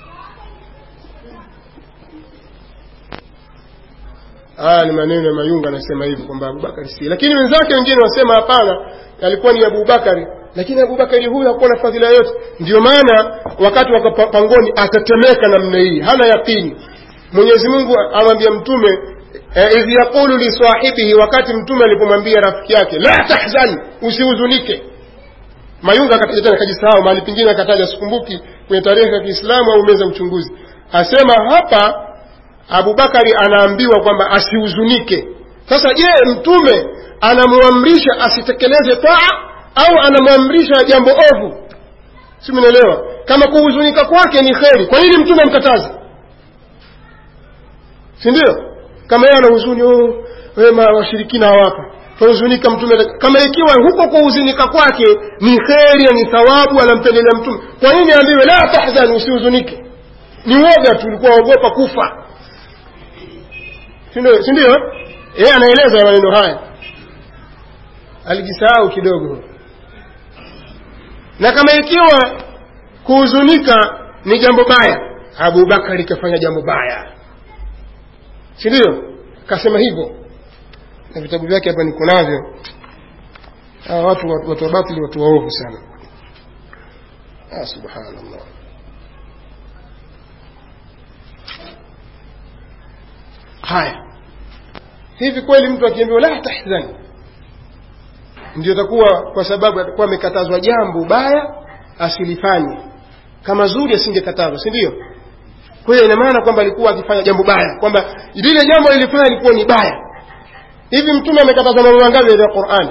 haya ni maneno ya mayunga anasema hivi kwamba abubakari si lakini wenzake wengine wasema hapana alikuwa ni abubakari lakini abubakari huyu hakuwa na fadhila yote ndio maana wakati wa pangoni akatemeka namna hii hana yaqini mwenyezi mungu amwambia mtume eh, idh yaqulu lisahibihi wakati mtume alipomwambia rafiki yake la tahzan usihuzunike mayunga akataja tena kajisahau mahali pengine akataja sikumbuki kwenye tarehe ya kiislamu au meza uchunguzi asema hapa abubakari anaambiwa kwamba asihuzunike sasa je mtume anamwamrisha asitekeleze taa au anamwamrisha jambo ovu si mnaelewa kama kuhuzunika kwake ni kheri kwa nini mtume amkataze si ndio kama yeye ana huzuni oh, wema washirikina hawapa tuhuzunika mtume kama ikiwa huko kuhuzunika kwake ni kheri ni thawabu anampendelea mtume kwa nini aambiwe la tahzan usihuzunike ni woga tu ulikuwa waogopa kufa si ndio yeye anaeleza maneno haya alijisahau kidogo na kama ikiwa kuhuzunika ni jambo baya abubakari kafanya jambo baya si ndio kasema hivyo na vitabu vyake hapa niko navyo hawa watu watu wa batili watu waovu sana ah, subhanallah haya hivi kweli mtu akiambiwa la tahzani ndio takuwa kwa sababu atakuwa amekatazwa jambo baya asilifanye kama zuri asingekatazwa si ndio kwa hiyo ina maana kwamba alikuwa akifanya jambo baya kwamba lile jambo lilifanya lilikuwa ni baya hivi mtume amekatazwa mambo mangapi ya Qur'ani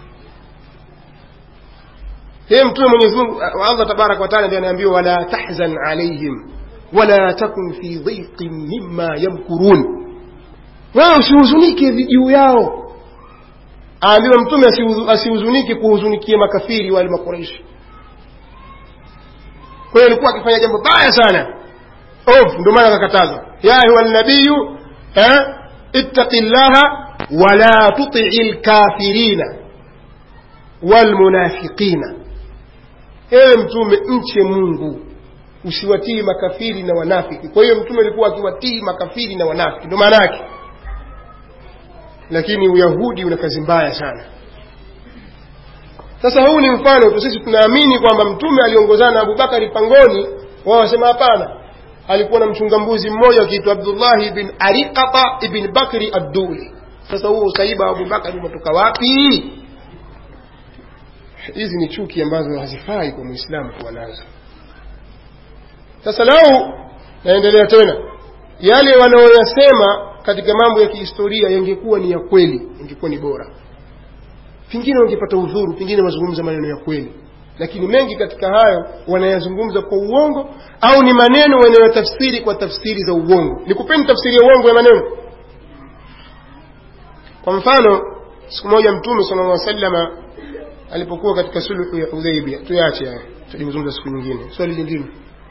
yeye mtume Mwenyezi Mungu Allah tabarak wa taala ndiye anaambiwa wala tahzan alaihim wala takun fi dhiqin mimma yamkurun wewe usihuzunike juu yao aambiwa mtume asihuzunike kuhuzunikia makafiri wale makuraishi kwa hiyo alikuwa akifanya jambo baya sana ovu ndio maana akakatazwa ya ayuha nabiyu ittaqi llaha wala tutii lkafirina walmunafiqina ewe mtume mche mungu usiwatii makafiri na wanafiki kwa hiyo mtume alikuwa akiwatii makafiri na wanafiki ndio maana yake lakini uyahudi una kazi mbaya sana sasa huu ni mfano tu sisi tunaamini kwamba mtume aliongozana na abubakari pangoni wao wasema hapana alikuwa na mchunga mbuzi mmoja akiitwa abdullahi ibn ariqata ibn bakri adduli sasa huo usaiba wa abubakari umetoka wapi hizi ni chuki ambazo hazifai kwa mwislamu kuwa nazo sasa lau naendelea tena yale wanaoyasema katika mambo ya kihistoria yangekuwa ni ya kweli ingekuwa ni bora pengine wangepata udhuru pengine wazungumza maneno ya kweli lakini mengi katika hayo wanayazungumza kwa uongo au ni maneno wanayotafsiri kwa tafsiri za uongo nikupeni tafsiri ya uongo ya maneno kwa mfano siku moja mtume sala llah salama alipokuwa katika sulhu ya hudhaibia tuyache haya tutajizungumza siku nyingine swali lingine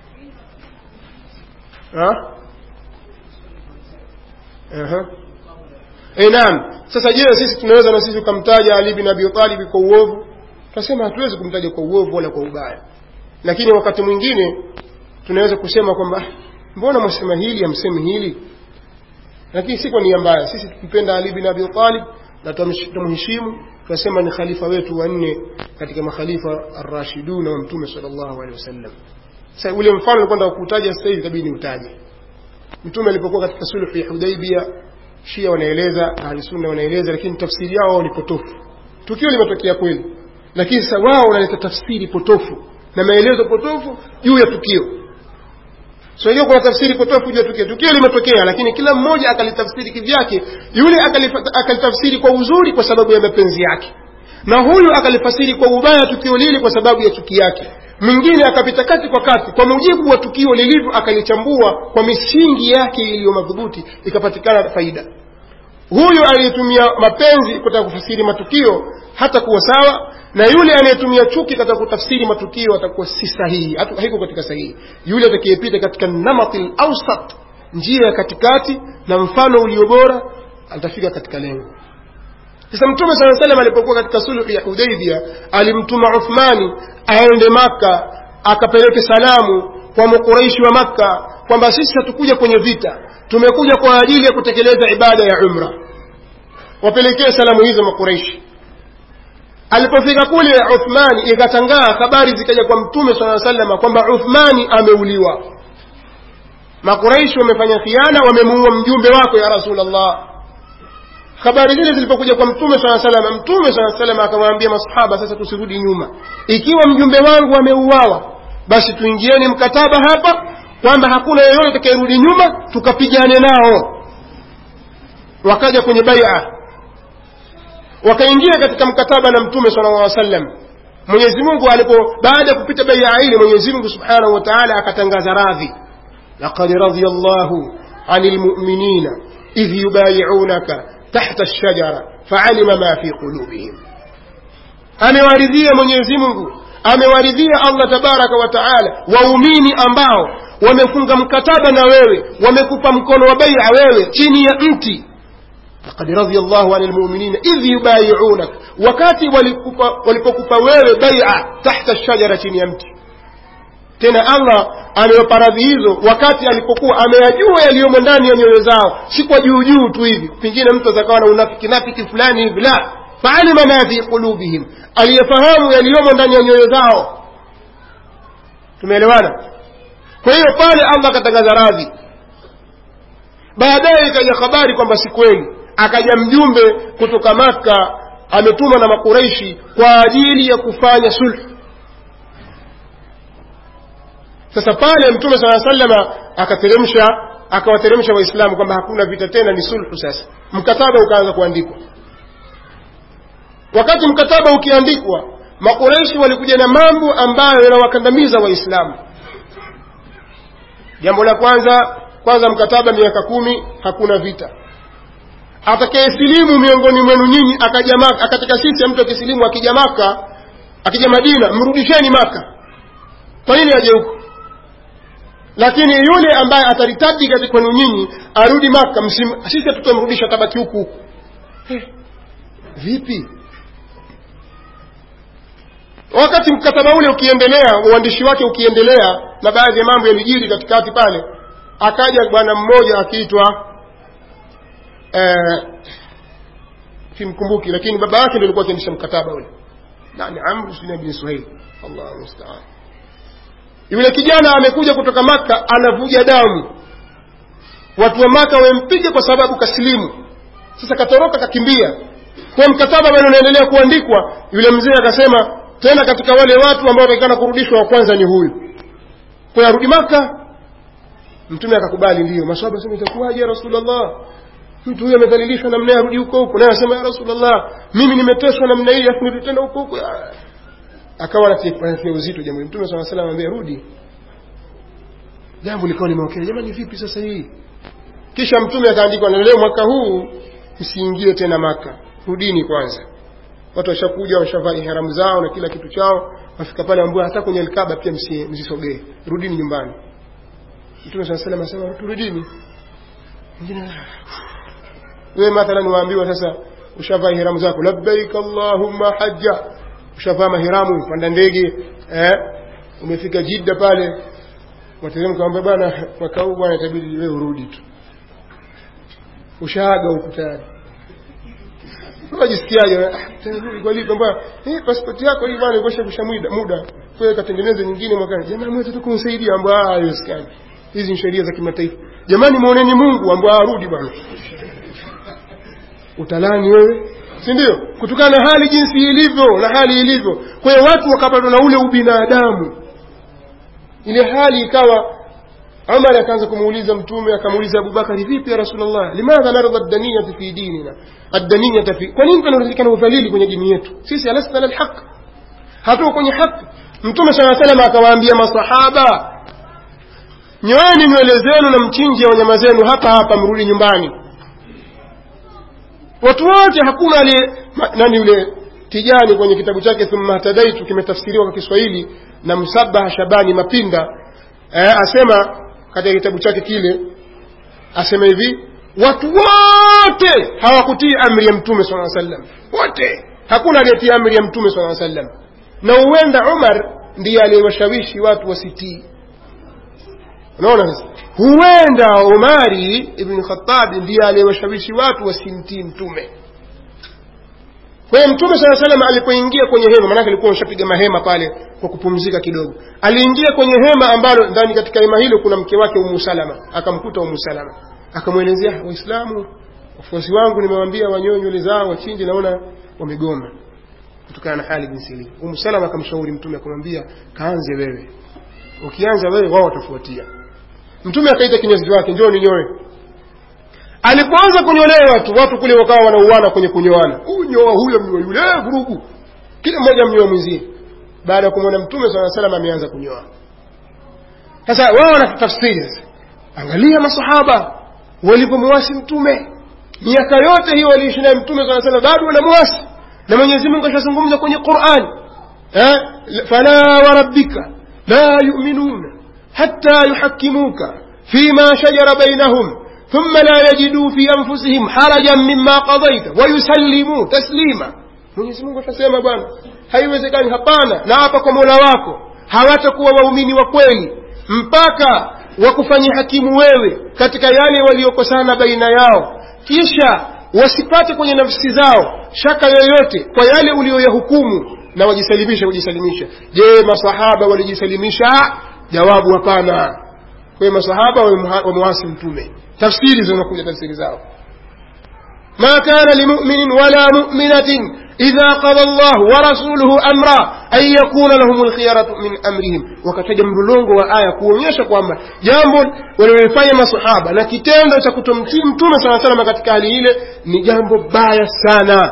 e naam sasa je sisi tunaweza na sisi tukamtaja ali bin abi talibi kwa uovu tunasema hatuwezi kumtaja kwa uovu wala kwa ubaya lakini wakati mwingine tunaweza kusema kwamba mbona mwasema hili amsemi hili lakini si kwa nia mbaya sisi tumpenda ali bin abi talib na tumheshimu tunasema ni khalifa wetu wanne katika makhalifa arrashiduna wa mtume sallallahu alaihi wasallam sasa ule mfano nilikuwa nataka kuutaja sasa hivi itabidi niutaje mtume alipokuwa katika sulhu ya hudaibia shia wanaeleza ahli sunna wanaeleza lakini tafsiri yao ni potofu tukio limetokea kweli lakini sasa wao wanaleta tafsiri potofu na maelezo potofu juu ya tukio so hiyo kuna tafsiri potofu juu ya tukio tukio limetokea lakini kila mmoja akalitafsiri kivyake yule akalitafsiri kwa uzuri kwa sababu ya mapenzi yake na huyu akalifasiri kwa ubaya tukio lile kwa sababu ya chuki yake mwingine akapita kati kwa kati kwa mujibu wa tukio lilivyo akalichambua kwa misingi yake iliyo madhubuti ikapatikana faida huyu aliyetumia mapenzi kutaka kufasiri matukio hata kuwa sawa na yule anayetumia chuki katika kutafsiri matukio atakuwa si sahihi haiko katika sahihi yule atakayepita katika namatil ausat njia ya katikati na mfano ulio bora atafika katika lengo sasa mtume saa salam alipokuwa katika sulhu ya hudaibia alimtuma uthmani aende makka akapeleke salamu kwa makuraishi wa makka kwamba sisi hatukuja kwenye vita tumekuja kwa ajili ya kutekeleza ibada ya umra wapelekee salamu hizo makuraishi alipofika kule uthmani ikatangaa habari zikaja kwa mtume saa salama kwamba uthmani ameuliwa makuraishi wamefanya khiana wamemuua mjumbe wako ya rasulllah habari zile zilipokuja kwa mtume saa salama mtume saa salama akamwambia masahaba sasa tusirudi nyuma ikiwa mjumbe wangu ameuawa basi tuingieni mkataba hapa kwamba hakuna yeyote atakayerudi nyuma tukapigane nao wakaja kwenye baia wakaingia katika mkataba na mtume sala llah sallam mwenyezi mungu alipo baada ya kupita baia ile mwenyezi mungu subhanahu wa taala akatangaza radhi laqad radia llahu ani lmuminina idh yubayiunaka tahta lshajara faalima ma fi qulubihim amewaridhia mwenyezi mungu amewaridhia allah tabaraka wa taala waumini ambao wamefunga mkataba na wewe wamekupa mkono wa baia wewe chini ya mti laqad radia llahu ani lmuminina idh yubayiunak wakati walipokupa wewe baia tahta shajara chini ya mti tena allah amewapa radhi hizo wakati alipokuwa ameyajua yaliyomo ndani ya nyoyo zao si kwa juu juu tu hivi pengine mtu atakawa na unafiki nafiki fulani hivi la faalima ma fi qulubihim aliyefahamu yaliyomo ndani ya nyoyo zao tumeelewana kwa hiyo pale allah akatangaza radhi baadaye ikaja habari kwamba si kweli akaja mjumbe kutoka makka ametumwa na makureishi kwa ajili ya kufanya sulhu sasa pale mtume saa salama akateremsha akawateremsha waislamu kwamba hakuna vita tena ni sulhu sasa mkataba ukaanza kuandikwa wakati mkataba ukiandikwa makureishi walikuja na mambo ambayo yanawakandamiza waislamu jambo la kwanza kwanza mkataba miaka kumi hakuna vita atakayesilimu miongoni mwenu nyinyi akaja maka katika sisi mtu akisilimu akija maka akija madina mrudisheni maka kwa nini aje huko lakini yule ambaye ataritadi katika kwenu nyinyi arudi maka msim, sisi hatutamrudisha tabaki huku huku hey, vipi wakati mkataba ule ukiendelea uandishi wake ukiendelea na baadhi ya mambo yalijiri katikati pale akaja bwana mmoja akiitwa eh, simkumbuki lakini baba yake ndo alikuwa akiendesha mkataba ule nani amru sina bin suhail allah mustaan yule kijana amekuja kutoka maka anavuja damu watu wa maka wamempiga kwa sababu kasilimu sasa katoroka kakimbia kwa mkataba bado unaendelea kuandikwa yule mzee akasema tena katika wale watu ambao watakikana kurudishwa wa kwanza ni huyu kwa arudi maka mtume akakubali ndio maswahaba sema itakuwaje ya rasulllah mtu huyu amedhalilishwa namna arudi huko huko naye anasema ya rasulllah mimi nimeteswa namna hii afu nirudi tena huko huko akawa anatia uzito jambo mtume saa salam ambia rudi jambo likawa limewakea jamani vipi sasa hii kisha mtume akaandikwa na leo mwaka huu msiingie tena maka rudini kwanza watu washakuja washavaa iharamu zao na kila kitu chao wafika pale ambao hata kwenye alkaba pia msisogee rudini nyumbani mtume saa salam asema turudini wengine wewe mathalan waambiwa sasa ushavaa ihramu zako labbaik allahumma hajja ushavaa mahiramu panda ndege eh, umefika jidda pale wateremka kwamba bwana mwaka huu bwana itabidi wewe urudi tu ushaaga huku tayari unajisikiaje kwa lipi mbona eh passport yako hii bwana ikosha kusha muda muda kwa katengeneze nyingine mwakani jamani mwetu tukumsaidia ambapo ah haiwezekani hizi ni sheria za kimataifa jamani muoneni Mungu ambaye arudi bwana utalani wewe si ndio kutokana na hali jinsi ilivyo na hali ilivyo kwa hiyo watu wakapatwa na ule ubinadamu ile hali ikawa Umar akaanza kumuuliza mtume akamuuliza Abubakari vipi ya Rasulullah limadha narda ad-daniyata fi dinina ad-daniyata fi kwa nini tunaridhika udhalili kwenye dini yetu sisi alasna ala al-haq hatuko kwenye haki mtume sallallahu alayhi wasallam akawaambia masahaba nyoeni nywele zenu na mchinje wanyama zenu hapa hapa mrudi nyumbani watu wote hakuna aliye nani yule tijani kwenye kitabu chake thumma hatadaitu kimetafsiriwa kwa kiswahili na msabaha shabani mapinda eh, asema katika kitabu chake kile asema hivi watu wote hawakutii amri ya mtume sala sallam wote hakuna aliyetii amri ya mtume sala sallam na huenda umar ndiye aliyewashawishi watu wasitii unaona sasa huenda umari ibn khatabi ndiye aliyewashawishi watu wasimtii mtume kwa hiyo mtume saa salam alipoingia kwenye hema maanake alikuwa ameshapiga mahema pale kwa kupumzika kidogo aliingia kwenye hema ambalo ndani katika hema hilo kuna mke wake umu salama akamkuta umu salama akamwelezea waislamu wafuasi wangu nimewambia wanyoe nywele zao wachinje naona wamegoma kutokana na hali jinsi ilivyo umu salama akamshauri mtume akamwambia kaanze wewe ukianza wewe wao watafuatia mtume akaita kinyozi wake njoo ninyoe alipoanza kunyolewa watu watu kule wakawa wanauana kwenye kunyoana unyoa huyo mnyoa yule eh, vurugu kila mmoja mnyoa mwenzie baada ya kumwona mtume saa salam ameanza kunyoa sasa wao wanatafsiri sasa angalia masahaba walipomwasi mtume miaka yote hiyo waliishi naye mtume saa salam bado wanamwasi na mwenyezi mungu ashazungumza kwenye qurani eh? fala warabbika la yuminuna hatta yuhakimuka fima shajara bainahum ثم لا يجدوا في أنفسهم حرجا مما قضيت ويسلموا تسليما Mwenyezi Mungu atasema bwana haiwezekani hapana na hapa kwa Mola wako hawatakuwa waumini wa kweli mpaka wakufanyia hakimu wewe katika yale waliokosana baina yao kisha wasipate kwenye nafsi zao shaka yoyote kwa yale uliyoyahukumu na wajisalimisha kujisalimisha je masahaba walijisalimisha jawabu hapana kwa hiyo masahaba wamewasi mtume tafsiri zinakuja tafsiri zao ما كان لمؤمن ولا مؤمنة إذا قضى الله ورسوله أمرا أن يكون لهم الخيارة من أمرهم wakataja mlolongo wa aya kuonyesha kwamba jambo walilofanya masahaba na kitendo cha kutomtii mtume saa salama katika hali ile ni jambo baya sana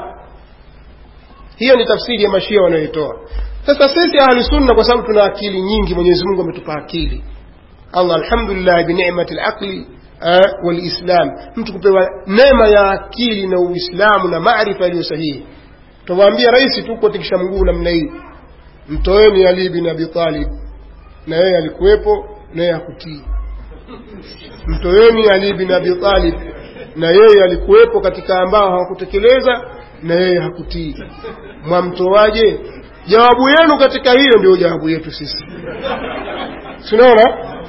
hiyo ni tafsiri ya mashia wanayoitoa sasa sisi ahlusunna kwa sababu tuna akili nyingi mwenyezi mungu ametupa akili allah alhamdulillah binicmati laqli walislam mtu kupewa neema ya akili na uislamu na maarifa yaliyo sahihi tawaambia rahisi tu kuatikisha mguu namna hii mtoeni ali bin abi talib na yeye alikuwepo na yeye hakutii mtoeni ali bin abi talib na yeye alikuwepo katika ambao hawakutekeleza na yeye hakutii mwamtoaje jawabu yenu katika hiyo ndio jawabu yetu sisi sinaona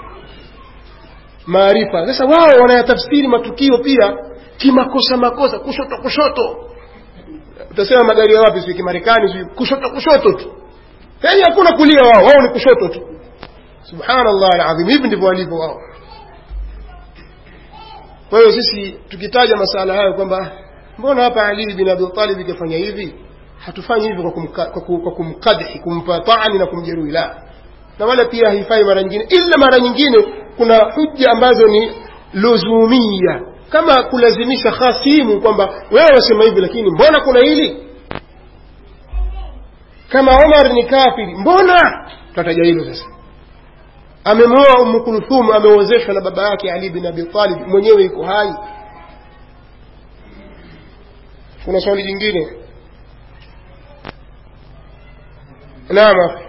maarifa sasa wao wanayatafsiri matukio pia kimakosa makosa kushoto kushoto utasema magari ya wapi sio kimarekani sio kushoto kushoto tu yaani hakuna kulia wao wao ni kushoto tu subhanallah alazim hivi ndivyo walivyo wao kwa hiyo sisi tukitaja masala hayo kwamba mbona hapa ali bin abi talib ikafanya hivi hatufanyi hivi kwa, kumka, kwa, kwa kumkadhi kumpa taani na kumjeruhi la na wala pia haifai mara nyingine ila mara nyingine kuna hujja ambazo ni luzumia kama kulazimisha hasimu kwamba wewe wasema hivi lakini mbona kuna hili kama omar ni kafiri mbona tutataja hilo sasa amemwoa umu kulthum ameozeshwa na baba yake ali bin abi talib mwenyewe iko hai kuna swali jingine naam akhi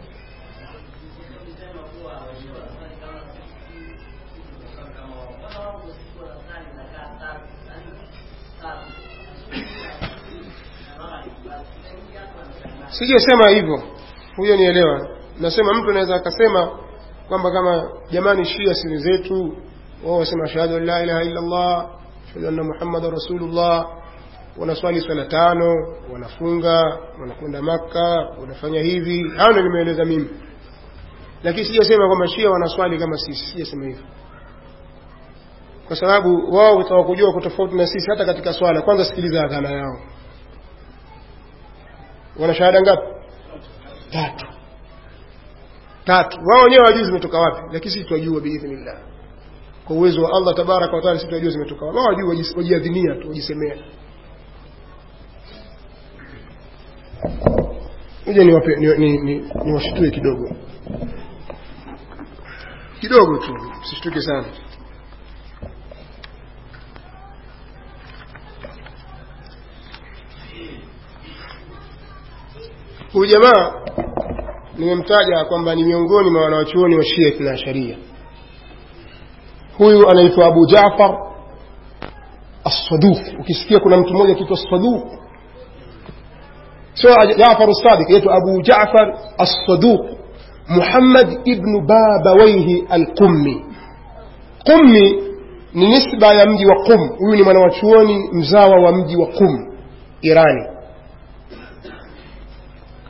sijasema hivyo huyo nielewa nasema mtu anaweza akasema kwamba kama jamani shia siri zetu wao wasema ashhadu an la ilaha illa allah ashhadu anna muhammadan rasulullah wanaswali swala tano wanafunga wanakwenda makka wanafanya hivi hayo ndio nimeeleza mimi lakini sijasema kwamba shia wanaswali kama sisi sijasema hivyo kwa sababu wao watawakujua kwa tofauti na sisi hata katika swala kwanza sikiliza adhana yao wana shahada ngapi tatu tatu wao wenyewe wajui zimetoka wapi lakini sisi tunajua biidhnillah kwa uwezo wa Allah tabaraka wa taala sisi tunajua zimetoka wapi wao wajui wajiadhinia tu wajisemea ngoja niwape ni, ni, ni, niwashitue kidogo kidogo tu msishtuke sana huyu jamaa nimemtaja kwamba ni miongoni mwa wanawachuoni wa shia ithna sharia huyu anaitwa abu jafar assaduq ukisikia kuna mtu mmoja akiitwa saduq sio jafar sadiq yaitwa abu jafar assaduq muhammad ibnu babawaihi alqummi qummi ni nisba ya mji wa qum huyu ni mwanawachuoni mzawa wa mji wa qum irani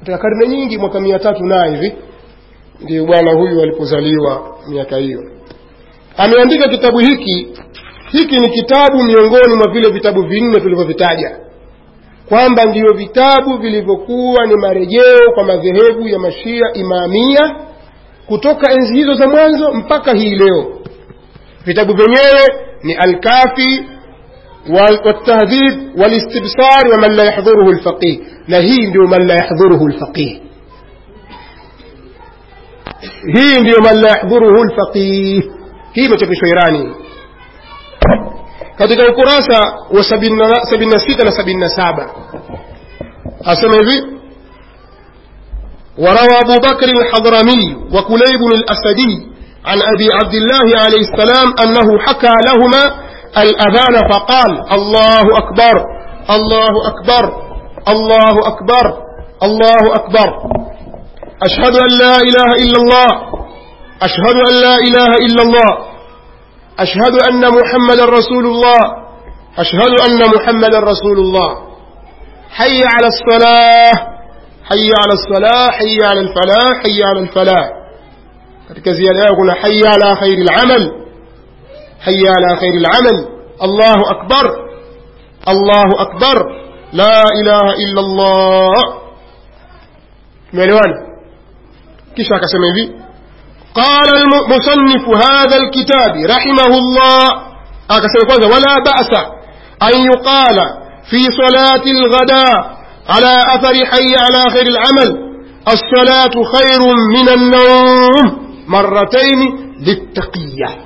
katika karne nyingi mwaka mia tatu na hivi ndio bwana huyu alipozaliwa miaka hiyo ameandika kitabu hiki hiki ni kitabu miongoni mwa vile vitabu vinne tulivyovitaja kwamba ndiyo vitabu vilivyokuwa ni marejeo kwa madhehebu ya mashia imamia kutoka enzi hizo za mwanzo mpaka hii leo vitabu vyenyewe ni alkafi والتهذيب والاستبصار ومن لا يحضره الفقيه نهي ndio من لا يحضره الفقيه hii ndio man la yahdhuruhu lfaqih hii imechapishwa irani katika ukurasa wa 76 na 77 asema hivi وروى أبو بكر الحضرمي وكليب الأسدي عن أبي عبد الله عليه السلام أنه حكى لهما الأذان فقال الله أكبر الله أكبر الله أكبر الله أكبر أشهد أن لا إله إلا الله أشهد أن لا إله إلا الله أشهد أن محمد رسول الله أشهد أن محمد رسول الله حي على الصلاة حي على الصلاة حي على الفلاح حي على الفلاح katika ziada yao kuna haya ala khairi lamal haya ala khairi lamal allahu akbar allahu akbar la ilaha illa llah tumeelewana kisha akasema hivi قال المصنف هذا الكتاب رحمه الله akasema kwanza wala ba'sa an yuqala fi salati alghada على أثر حي على خير العمل الصلاة خير من النوم مرتين للتقية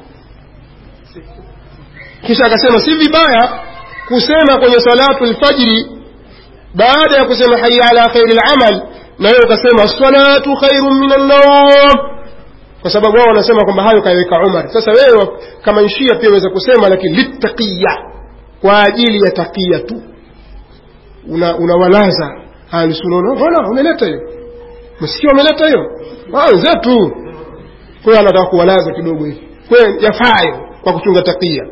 kisha akasema si vibaya kusema kwenye salatu lfajiri baada ya kusema haya ala khairi lamal na hiyo ukasema salatu khairun min annawm kwa sababu wao wanasema kwamba hayo kaiweka umar sasa wewe kama nshia pia waweza kusema lakini litaqiya kwa ajili ya taqiya tu unawalaza una ahlusunna mbona umeleta hiyo msikia umeleta hiyo wenzetu kwa hiyo anataka kuwalaza kidogo hivi kwa yafayo kwa kuchunga takia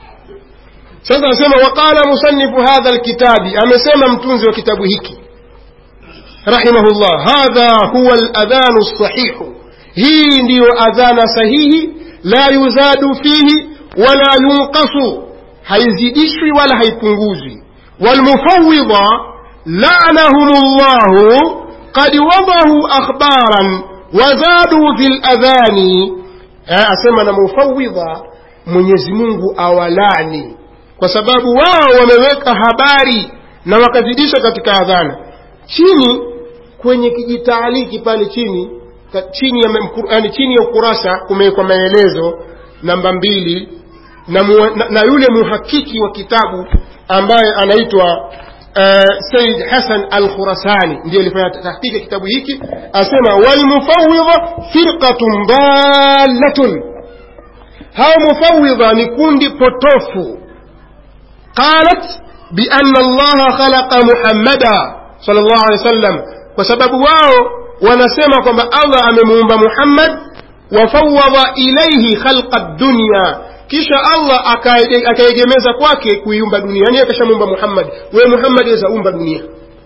sasa anasema waqala musannifu hadha alkitabi amesema mtunzi wa kitabu hiki rahimahullah hadha huwa aladhanu sahihu hii ndiyo adhana sahihi la yuzadu fihi wala yunqasu haizidishwi wala haipunguzwi والمفوضة لعنهم الله قد وضعوا أخبارا وزادوا في الأذان أسمى مفوضة mwenyezi mungu awalani kwa sababu wao wameweka habari na wakazidisha katika adhana chini kwenye kijitaaliki pale chini chini ya, yani chini ya ukurasa kumewekwa maelezo namba mbili na, mu, na, na yule muhakiki wa kitabu ambaye anaitwa uh, Said Hassan al-Khurasani ndiye alifanya tahqiqi kitabu hiki asema walmufawidha firqatun dallatun hao mufawidha ni kundi potofu qalat bianna allaha khalaqa muhammada sallallahu alaihi wasallam kwa sababu wao wanasema kwamba allah amemuumba muhammad wafawada ilaihi khalqa dunya kisha allah akaegemeza kwake kuiumba dunia yani akashamuumba muhammad wewe muhammad aweza umba dunia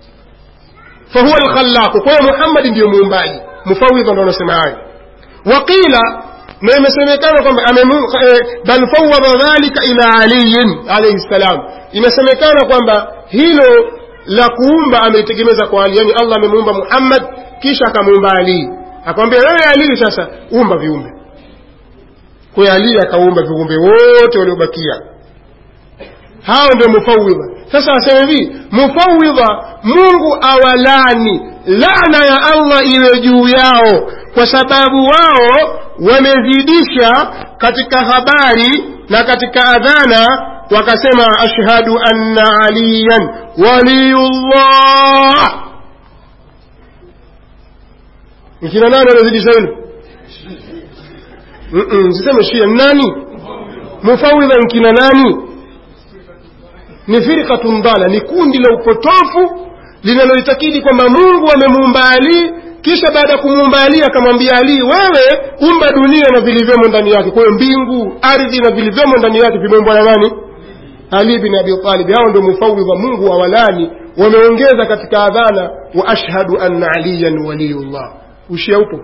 fahuwa lkhallaqu kwa hiyo muhammadi ndiyo muumbaji mufawidha ndo wanasema hayo waqila na imesemekana kwamba bal fawada dhalika ila aliyin alaihi ssalam imesemekana kwamba hilo la kuumba amelitegemeza kwa ali yani allah amemuumba muhammad kisha akamuumba ali akamwambia wewe ali sasa umba viumbe kwa ali akaumba viumbe wote waliobakia hao ndio mufawidha sasa asema hivi mufawidha mungu awalani laana ya allah iwe juu yao kwa sababu wao wamezidisha katika habari na katika adhana wakasema ashhadu anna aliyan waliyullah ikina nani wanazidisha hilo siseme shia nani mufawidha nkina nani ni firqatun dala ni kundi la upotofu linaloitakidi kwamba mungu amemuumba ali kisha baada ya kumuumba ali akamwambia ali wewe umba dunia na vilivyomo ndani yake kwa hiyo mbingu ardhi na vilivyomo ndani yake vimeumbwa na nani ali bin abi talib hao ndio mufawidha mungu awalani wameongeza katika adhana wa ashhadu anna aliyan waliyullah ushia upo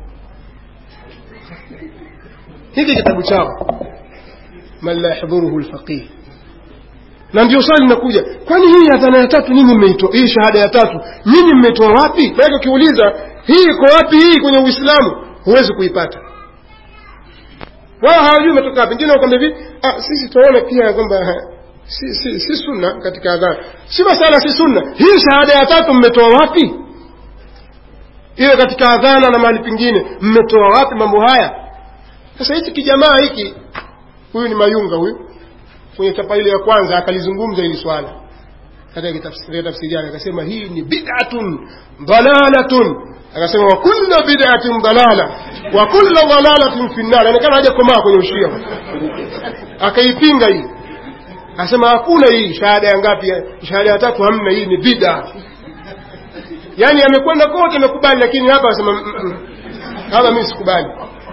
hiki kitabu chao man la yahdhuruhu lfaqih na ndio swali linakuja kwani hii adhana ya tatu nyinyi mmeitoa hii shahada ya tatu nyinyi mmeitoa wapi maanake ukiuliza hii iko wapi hii kwenye uislamu huwezi kuipata wao hawajui umetoka wapi wengine wakwambia hivi ah, sisi tunaona pia kwamba si, si, si sunna katika adhana si masala si sunna hii shahada ya tatu mmetoa wapi iwe katika adhana na mahali pengine mmetoa wapi mambo haya sasa hichi kijamaa hiki huyu ni mayunga huyu kwenye chapa ile ya kwanza akalizungumza hili swala katika tafsiri tafsiri yake akasema hii ni bid'atun dalalatun akasema wa kullu bid'atin dalala wa kullu dalalatin fi an-nar inaonekana haja komaa kwenye ushia akaipinga hii akasema hakuna hii shahada ya ngapi shahada ya tatu hamna hii ni bid'a yani amekwenda kote amekubali lakini hapa akasema hapa mimi sikubali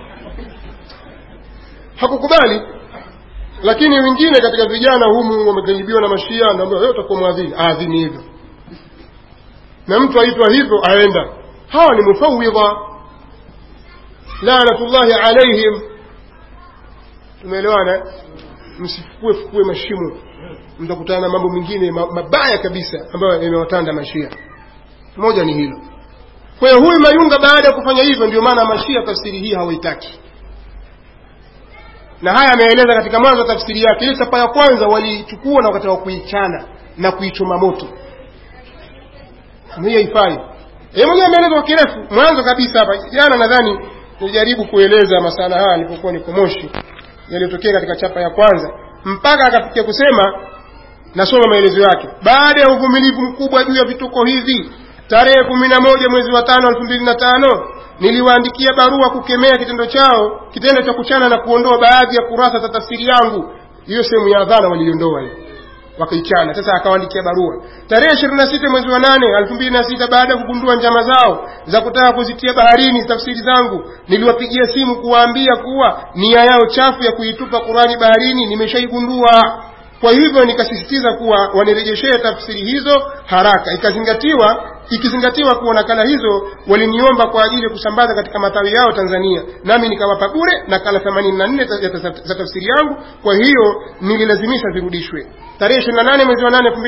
hakukubali lakini wengine katika vijana humu wamekaribiwa na mashia naambia wewe utakuwa mwadhini aadhini hivyo na mtu aitwa hivyo aenda hawa ni mufawidha lanatullahi alaihim tumeelewana msifukue fukue mashimo mtakutana na mambo mengine mabaya kabisa ambayo yamewatanda mashia moja ni hilo kwa hiyo huyu mayunga baada ya kufanya hivyo ndio maana mashia tafsiri hii hawaitaki na haya ameeleza katika mwanzo wa tafsiri yake ile chapa ya kwanza waliichukua na wakataka kuichana na kuichoma moto hiyo haifai yeye mwenyewe ameeleza kwa kirefu mwanzo kabisa hapa jana nadhani nilijaribu kueleza masala haya nilipokuwa niko Moshi yaliyotokea katika chapa ya kwanza mpaka akafikia kusema nasoma maelezo yake baada ya uvumilivu mkubwa juu ya vituko hivi tarehe kumi na moja mwezi wa tano elfu mbili na tano niliwaandikia barua kukemea kitendo chao kitendo cha kuchana na kuondoa baadhi ya kurasa za tafsiri yangu hiyo sehemu ya adhana waliondoa hiyo wakaichana sasa akawaandikia barua tarehe ishirini na sita mwezi wa nane elfu mbili na sita baada ya kugundua njama zao za kutaka kuzitia baharini tafsiri zangu niliwapigia simu kuwaambia kuwa nia yao chafu ya kuitupa qurani baharini nimeshaigundua kwa hivyo nikasisitiza kuwa wanirejeshee tafsiri hizo haraka ikazingatiwa ikizingatiwa kuwa nakala hizo waliniomba kwa ajili ya kusambaza katika matawi yao Tanzania nami nikawapa bure nakala 84 za tafsiri yangu kwa hiyo nililazimisha zirudishwe tarehe 28 mwezi wa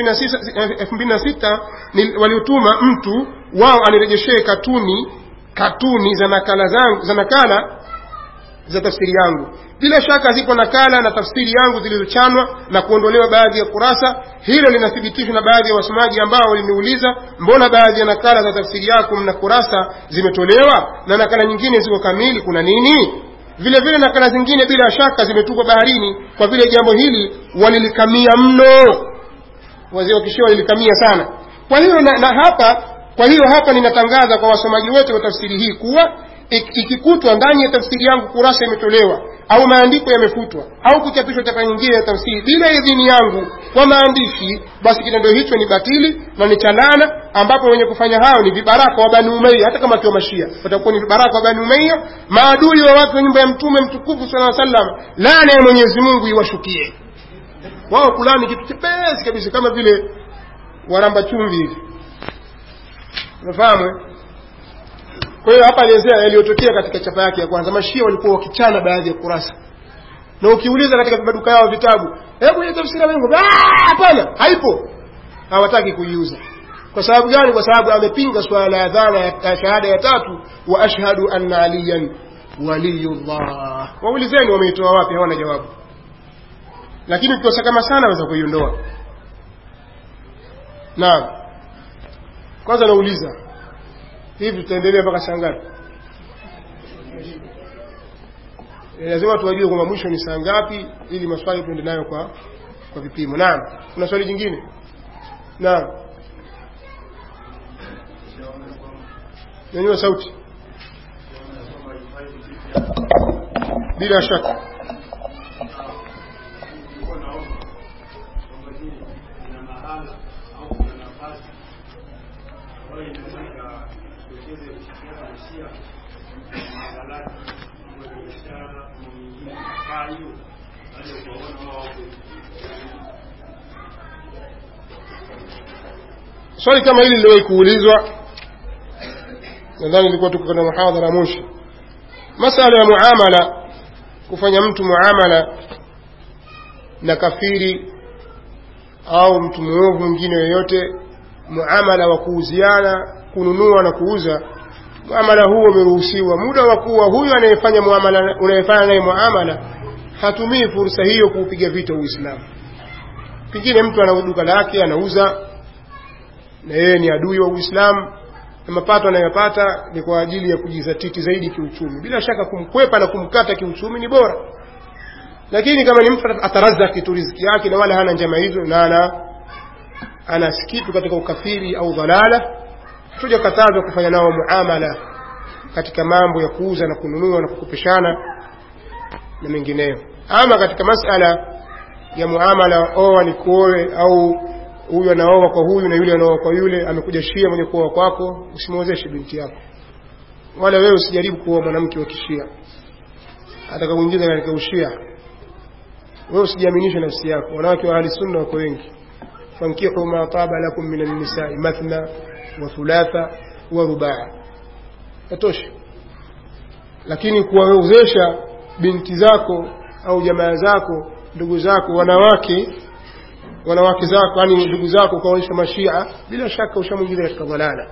8 2006 waliotuma mtu wao anirejeshee katuni katuni za nakala zangu za nakala za tafsiri yangu bila shaka zipo nakala na tafsiri yangu zilizochanwa na kuondolewa baadhi ya kurasa hilo linathibitishwa na baadhi ya wasomaji ambao waliniuliza mbona baadhi ya nakala za tafsiri yako mna kurasa zimetolewa na nakala nyingine ziko kamili kuna nini vile vile nakala zingine bila shaka zimetupwa baharini kwa vile jambo hili walilikamia mno wazee wa kishia walilikamia sana kwa hiyo na, na hapa kwa hiyo hapa ninatangaza kwa wasomaji wote wa tafsiri hii kuwa ikikutwa ndani ya tafsiri yangu kurasa imetolewa au maandiko yamefutwa au kuchapishwa chapa nyingine ya tafsiri bila idhini yangu kwa maandishi basi kitendo hicho ni batili na ni chalana ambapo wenye kufanya hayo ni vibaraka wa bani umeia hata kama akiwa mashia watakuwa ni vibaraka wa bani umeia maadui wa watu wa nyumba ya mtume mtukufu sala sallam laana ya mwenyezi mungu iwashukie wao kulani kitu chepesi kabisa kama vile waramba chumvi hivi unafahamu kwa hiyo hapa alielezea yaliyotokea katika chapa yake ya kwanza mashia walikuwa wakichana baadhi ya kurasa na ukiuliza katika maduka yao vitabu hebu ile tafsiri ya Mungu hapana haipo hawataki kuiuza kwa sababu gani kwa sababu amepinga swala la adhana ya shahada ya tatu wa ashhadu anna aliyan waliyullah waulizeni wameitoa wapi hawana jawabu lakini ukikosa kama sana waweza kuiondoa naam kwanza nauliza hivi tutaendelea mpaka saa ngapi e, lazima tuwajue kwamba mwisho ni saa ngapi ili maswali tuende nayo kwa kwa vipimo naam kuna swali jingine naam nyanyua sauti bila shaka swali kama hili liliwahi kuulizwa nadhani ilikuwa tuko na muhadhara mwisho masala ya muamala kufanya mtu muamala na kafiri au mtu mwovu mwingine yoyote muamala wa kuuziana kununua na kuuza muamala huo umeruhusiwa muda wa kuwa huyu anayefanya muamala unayefanya naye muamala hatumii fursa hiyo kuupiga vita uislamu pengine mtu ana duka lake anauza na yeye ni adui wa uislamu na mapato anayopata ni kwa ajili ya kujizatiti zaidi kiuchumi bila shaka kumkwepa na kumkata kiuchumi ni bora lakini kama ni mtu atarazaki tu riziki yake na wala hana njama hizo na ana ana kitu katika ukafiri au dhalala hatujakatazwa kufanya nao muamala katika mambo ya kuuza na kununua na kukopeshana na mengineyo ama katika masala ya muamala oa ni kuoe au huyu anaoa kwa huyu na yule anaoa kwa yule amekuja shia mwenye kuoa kwako usimwozeshe binti yako wala wewe usijaribu kuoa mwanamke wa kishia atakakuingiza katika ushia wewe usijiaminishe nafsi yako wanawake wa ahli sunna wako wengi fankihu ma taba lakum min an-nisa'i mathna wa thulatha wa rubaa yatosha lakini kuwawezesha binti zako au jamaa zako ndugu zako wanawake wanawake zako yani ndugu zako ukaonyesha mashia bila shaka ushamwingiza katika dhalala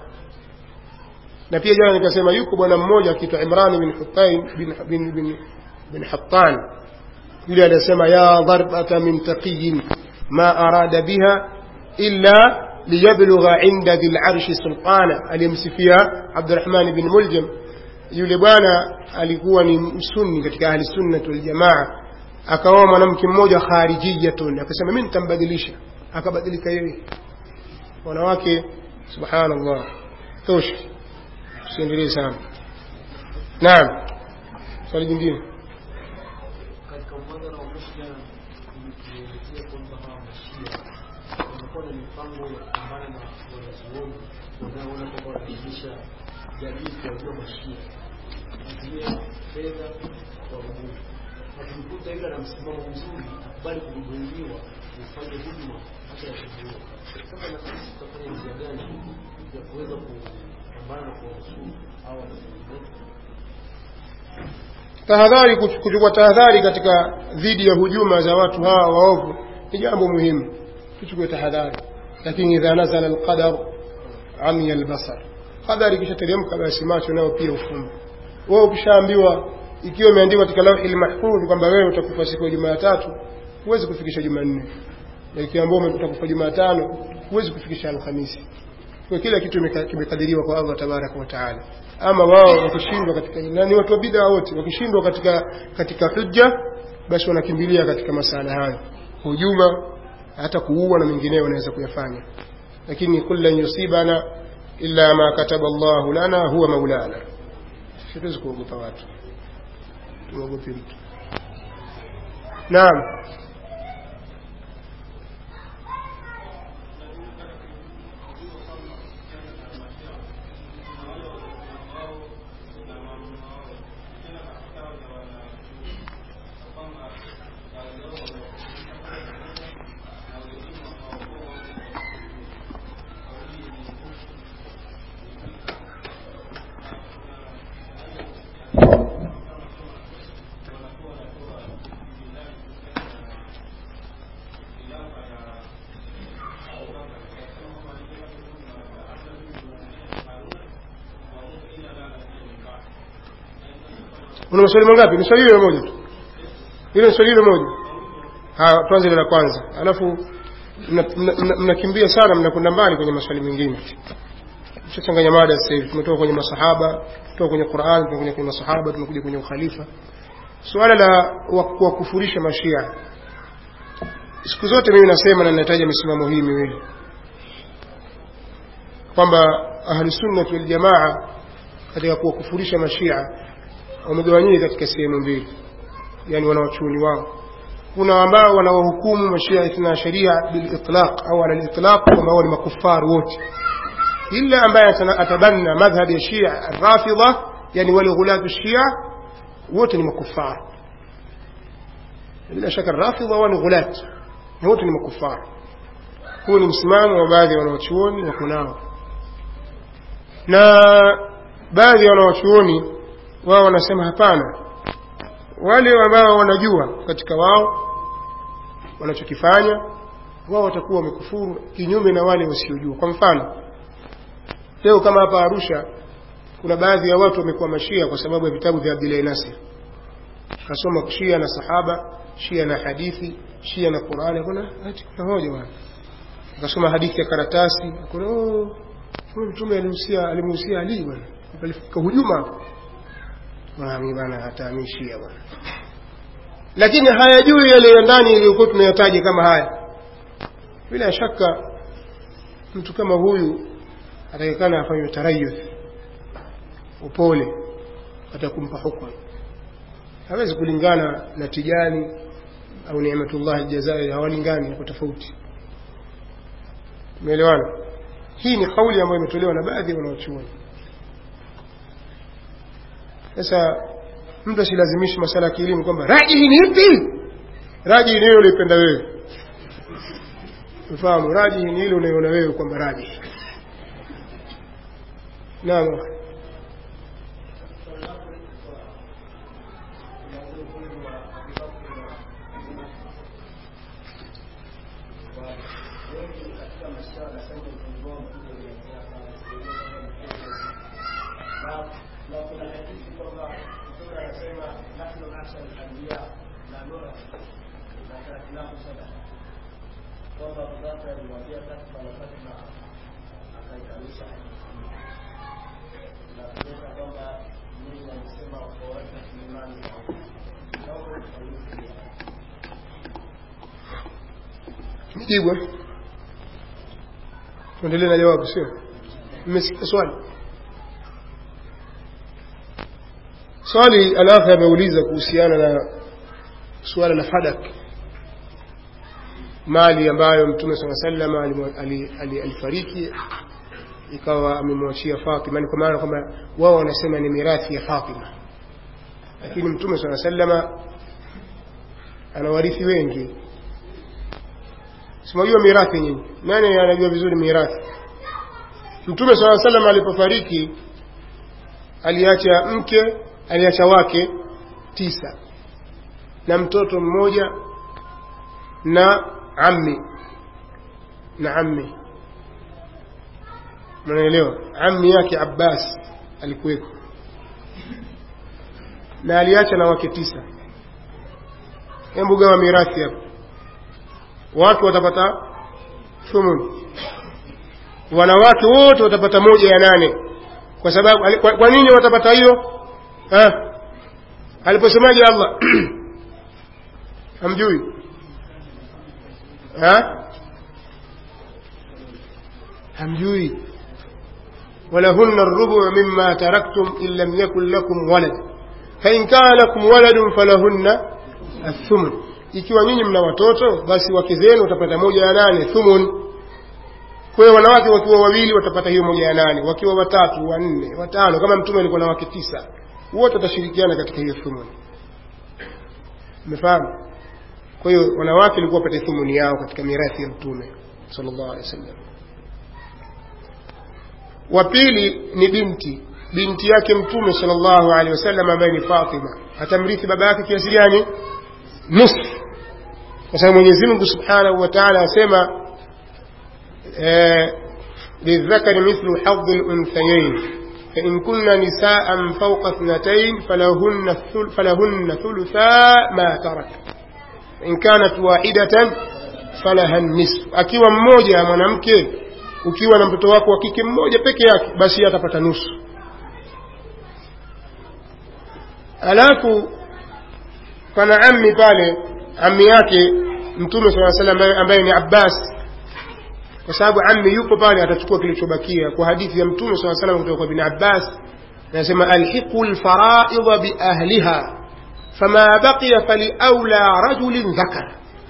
na pia jana nikasema yuko bwana mmoja akiitwa Imran bin Hutain bin bin bin, bin Hattan yule anasema ya darbata min taqiyin ma arada biha illa liyablugha inda dhil arshi sultana aliyemsifia Abdurrahman bin Muljam yule bwana alikuwa ni msunni katika ahli sunnah wal jamaa akaoa mwanamke mmoja kharijiyatun akasema mimi nitambadilisha akabadilika yeye wanawake subhanallah tosha tusiendelee sana naam swali jingine katika mwadhara wa Muslim umetuelezea kwamba hawa mashia wanakuwa na mipango ya kupambana na wanazuoni wanaoona kwamba wanaelimisha jamii kuwajua mashia kutumia fedha kwa nguvu akimkuta yule ana msimamo mzuri akubali kuhudumiwa ufanye huduma hata ya kuzuia sasa na sisi tutafanya njia gani ya kuweza kupambana na kuwanusuru hawa wanazuoni wetu tahadhari kuchukua tahadhari katika dhidi ya hujuma za watu hawa waovu ni jambo muhimu tuchukue tahadhari lakini idha nazala alqadar amiya albasar qadari ikishateremka basi macho nayo pia ufumbe wewe ukishaambiwa ikiwa imeandikwa katika lauhi mahfudh kwamba wewe utakufa siku ya Jumatatu huwezi kufikisha Jumanne na ikiambiwa utakufa Jumatano huwezi kufikisha Alhamisi kwa kila kitu kimekadiriwa kwa Allah tabaraka wa taala ama wao wakishindwa katika na ni watu wa bid'a wote wakishindwa katika katika hujja basi wanakimbilia katika masala hayo hujuma hata kuua na mengineyo wanaweza kuyafanya lakini kullan yusibana illa ma kataba Allahu lana huwa maulana siwezi kuogopa watu tuogope mtu naam una maswali mangapi ni swali hilo moja tu hilo ni swali hilo moja haya tuanze la kwanza alafu mnakimbia sana mnakwenda mbali kwenye maswali mengine tushachanganya mada sasa hivi tumetoka kwenye masahaba kutoka kwenye Qur'an tumekuja kwenye masahaba tumekuja kwenye ukhalifa suala la kuwakufurisha mashia siku zote mimi nasema na ninataja misimamo hii miwili kwamba ahli sunna wal jamaa katika kuwakufurisha mashia wamegawanyika katika sehemu mbili yani wanawachuoni wao kuna ambao wanawahukumu mashia ithna sharia bil itlaq au ala al itlaq kwamba wao ni makufar wote ila ambaye atabanna madhhab ya shia rafidha yani wale ghulatu shia wote ni makufar bila shaka rafidha wao ni ghulat wote ni makufar huu ni msimamo wa baadhi ya wanawachuoni wako nao na baadhi ya wanawachuoni wao wanasema hapana wale ambao wanajua katika wao wanachokifanya wao watakuwa wamekufuru kinyume na wale wasiojua kwa mfano leo kama hapa arusha kuna baadhi ya watu wamekuwa mashia kwa sababu ya vitabu vya abdillahi nasir kasoma shia na sahaba shia na hadithi shia na qurani kuna ati kuna hoja bwana akasoma hadithi ya karatasi kuna oh huyu mtume alihusia alimuhusia ali bwana alifika hujuma mimi bwana hataamishia bwana lakini hayajui yale ya ndani yaliyokuwa tunayataja kama haya bila shaka mtu kama huyu atakikana afanywe tarayuth upole atakumpa hukumu hawezi kulingana na tijani au ni'matullah jazairi hawalingani kwa tofauti umeelewana hii ni kauli ambayo imetolewa na baadhi ya wanaochuoni sasa mtu asilazimishi masala ya kielimu kwamba rajihi ni ipi rajihi ni ile unaipenda wewe ufahamu rajihi ni ile unaiona wewe kwamba rajihi naam nijibu tuendelee na jawabu sio mmesikia swali swali alafu ameuliza kuhusiana na suala la fadak mali ambayo mtume saa salama alifariki ikawa amemwachia Fatima ni kwa maana kwamba wao wanasema ni mirathi ya Fatima lakini mtume saa salama ana warithi wengi simajua mirathi nyinyi nani anajua vizuri mirathi mtume saa salama alipofariki aliacha mke aliacha wake tisa na mtoto mmoja na ammi na ammi mnaelewa ammi yake Abbas alikuweko na aliacha na wake tisa hebu gawa mirathi hapo watu watapata thumun wanawake wote watapata moja ya nane kwa sababu kwa, kwa nini watapata hiyo aliposemaje Allah hamjui ha hamjui ولهن الربع مما تركتم إن لم يكن لكم ولد فإن كان لكم ولد فلهن الثمن ikiwa nyinyi mna watoto basi wake zenu watapata moja ya nane thumun kwa hiyo wanawake wakiwa wawili watapata hiyo moja ya nane wakiwa watatu wanne watano kama mtume alikuwa na wake tisa wote watashirikiana katika hiyo thumun umefahamu kwa hiyo wanawake walikuwa wapate thumuni yao katika mirathi ya mtume sallallahu alaihi wasallam wa pili ni binti binti yake mtume sallallahu alaihi wasallam ambaye ni Fatima atamrithi baba yake kiasi gani nusu kwa sababu Mwenyezi Mungu Subhanahu wa Ta'ala asema للذكر مثل حظ الأنثيين فإن كن نساء فوق اثنتين فلهن فلهن ثلثا ما ترك إن كانت واحدة فلها النصف akiwa mmoja mwanamke ukiwa na mtoto wako wa kike mmoja peke yake basi atapata nusu alafu pana ammi pale ammi yake mtume saa salam ambaye ni abbas kwa sababu ammi yupo pale atachukua kilichobakia kwa hadithi ya mtume saa salam kutoka kwa bin abbas anasema alhiqu lfaraidha biahliha fama baqiya faliaula rajulin dhakar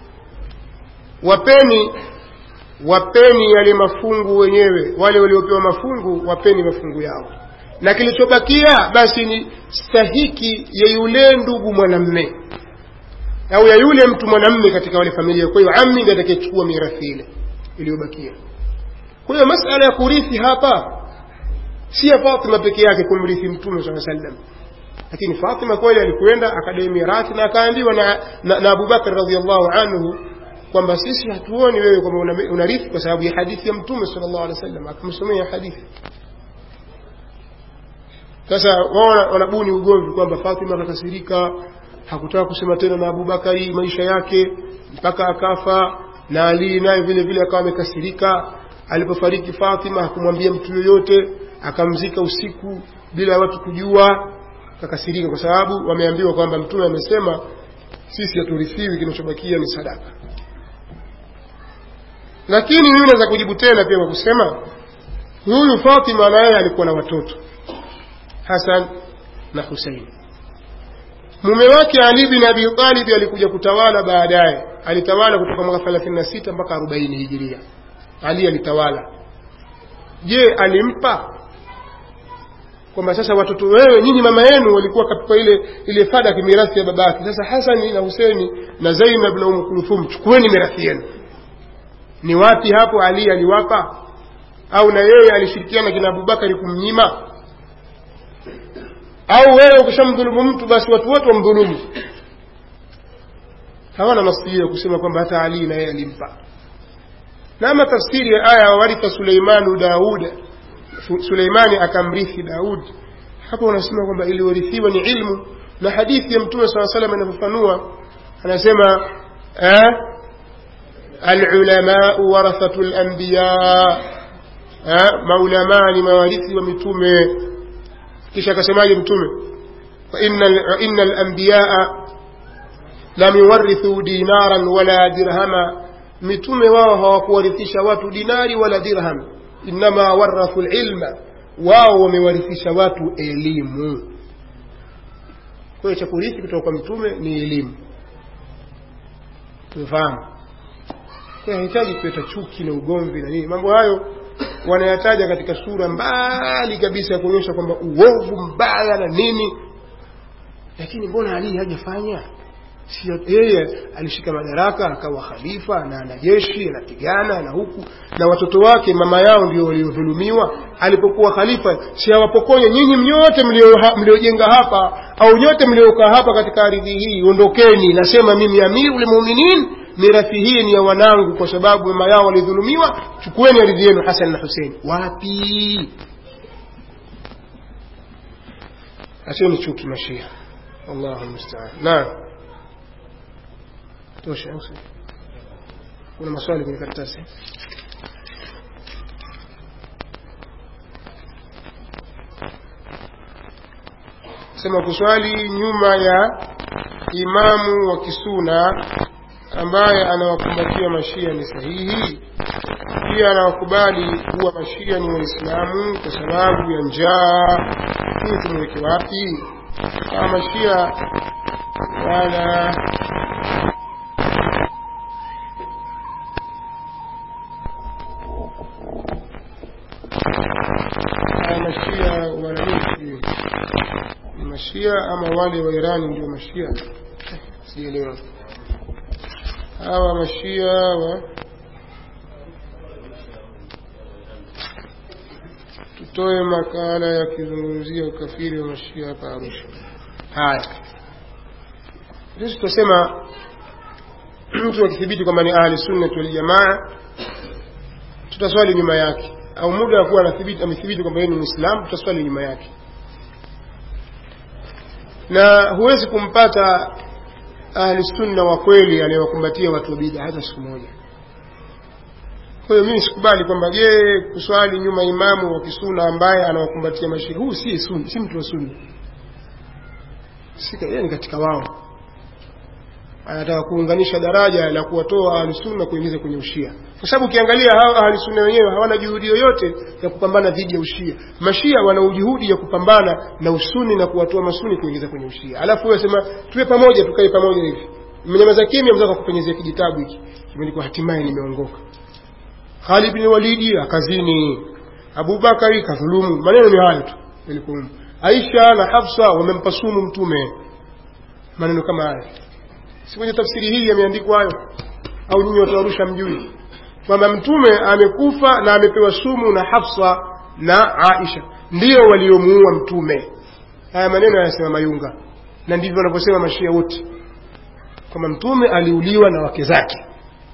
wapeni wapeni yale mafungu wenyewe wale waliopewa mafungu wapeni mafungu yao na kilichobakia basi ni stahiki ya yule ndugu mwanamme au ya yule mtu mwanamme katika wale familia kwa hiyo ammi ndiye atakayechukua mirathi ile iliyobakia kwa hiyo masala ya kurithi hapa si ya Fatima peke yake kumrithi mtume saa sallam lakini Fatima kweli alikwenda akadai mirathi na akaambiwa na, na, na Abubakar radhiallahu anhu kwamba sisi hatuoni wewe kwamba una- unarithi kwa sababu ya hadithi ya mtume sallallahu alaihi wasallam akamsomea hadithi sasa wao wana- wanabuni ugomvi kwamba Fatima akakasirika hakutaka kusema tena na Abubakari maisha yake mpaka akafa na Ali naye vile vile akawa amekasirika alipofariki Fatima hakumwambia mtu yoyote akamzika usiku bila watu kujua akakasirika kwa sababu wameambiwa kwamba mtume amesema sisi haturithiwi kinachobakia ni sadaka lakini mimi naweza kujibu tena pia kwa kusema huyu Fatima na yeye alikuwa na watoto Hasan na Husein. Mume wake Ali bin Abi Talib alikuja kutawala baadaye, alitawala kutoka mwaka 36 mpaka 40 hijiria. Ali alitawala. Je, alimpa kwamba sasa watoto wewe nyinyi mama yenu walikuwa katika ile ile fada ya mirathi ya babake. Sasa Hasani na Huseini na Zainab na Umm Kulthum, chukueni mirathi yenu. Ni wapi hapo Ali aliwapa? Au na yeye alishirikiana kina Abubakari kumnyima? au wewe ukishamdhulumu mtu basi watu wote wamdhulumu hawana nafsi hiyo kusema kwamba hata Ali na yeye alimpa na ama tafsiri ya aya wawaritha Suleimanu Dauda Su- Suleimani akamrithi Daud hapo wanasema kwamba iliyorithiwa ni ilmu na hadithi ya mtume saa salam inavyofanua anasema eh, alulamau warathatu lanbiya eh, maulamaa ni mawarithi wa mitume kisha akasemaje mtume fa inna inna al-anbiyaa lam yuwarithu dinaran wala dirhama mitume wao hawakuwarithisha watu dinari wala dirham inma warathu al-ilma wao wamewarithisha watu elimu kwa hiyo cha kurithi kutoka kwa mtume ni elimu tumefahamu kwa hiyo hahitaji kuleta chuki na ugomvi na nini mambo hayo wanayataja katika sura mbali kabisa ya kuonyesha kwamba uovu mbaya na nini lakini mbona ali hajafanya sio yeye alishika madaraka akawa khalifa na ana jeshi anapigana na huku na watoto wake mama yao ndio waliodhulumiwa alipokuwa khalifa si awapokonye nyinyi mnyote mlio- mliojenga hapa au nyote mliokaa hapa katika ardhi hii ondokeni nasema mimi amirul mu'minin mirathi hii ni ya wanangu kwa sababu mama yao walidhulumiwa chukueni ardhi yenu Hasan na Hussein wapi acheni chuki mashia Allahu musta'an naam tosha au sio? kuna maswali kwenye karatasi sema kuswali nyuma ya imamu wa kisuna ambaye anawakumbatia mashia ni sahihi pia anawakubali kuwa mashia ni waislamu kwa sababu ya njaa hii tumeweke wapi kama mashia wala haya mashia wananchi ni mashia ama wale wa irani ndio mashia sielewa hawa mashia wa tutoe makala yakizungumzia ukafiri wa mashia hapa arusha haya sisi tutasema mtu akithibiti kwamba ni ahli sunnati waljamaa tutaswali nyuma yake au muda wa kuwa anathibiti amethibiti kwamba yeye ni muislamu tutaswali nyuma yake na huwezi kumpata ahli sunna wa kweli anayewakumbatia watu wa bid'a hata siku moja kwa hiyo mimi sikubali kwamba je kuswali nyuma imamu wa kisuna ambaye anawakumbatia mashia huu si sunni si mtu wa sunni si yeye ni katika wao anataka kuunganisha daraja la kuwatoa ahlusunna kuingiza kwenye ushia kwa sababu ukiangalia hao ahlusunna wenyewe hawana juhudi yoyote ya kupambana dhidi ya ushia mashia wana juhudi ya kupambana na usuni na kuwatoa masuni kuingiza kwenye ushia alafu wewe sema tuwe pamoja tukae pamoja hivi mmenyamaza kimya mzaka kupenyezea kijitabu hiki kimeandikwa hatimaye nimeongoka Khalid bin Walidi akazini Abubakari kadhulumu maneno ni hayo tu yalikuwa Aisha na Hafsa wamempa sumu mtume maneno kama haya si kwenye tafsiri hii yameandikwa hayo au nyinyi watu wa Arusha mjui kwamba mtume amekufa na amepewa sumu na hafsa na aisha ndio waliomuua mtume haya maneno yanasema mayunga na ndivyo wanavyosema mashia wote kwamba mtume aliuliwa na wake zake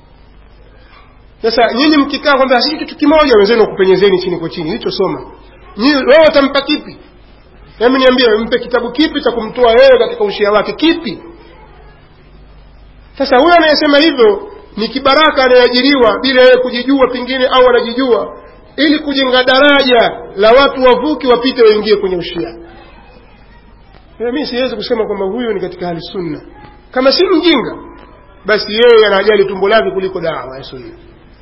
sasa nyinyi mkikaa kwamba sisi kitu kimoja wenzenu wakupenyezeni chini kwa chini ilichosoma wewe utampa kipi hebu niambie mpe kitabu kipi cha kumtoa yeye katika ushia wake kipi sasa huyo anayesema hivyo ni kibaraka anayeajiriwa bila yeye kujijua pengine au anajijua ili kujenga daraja la watu wavuki wapite waingie kwenye ushia mimi siwezi kusema kwamba huyo ni katika hali sunna kama si mjinga basi yeye anajali tumbo lake kuliko dawa ya sunna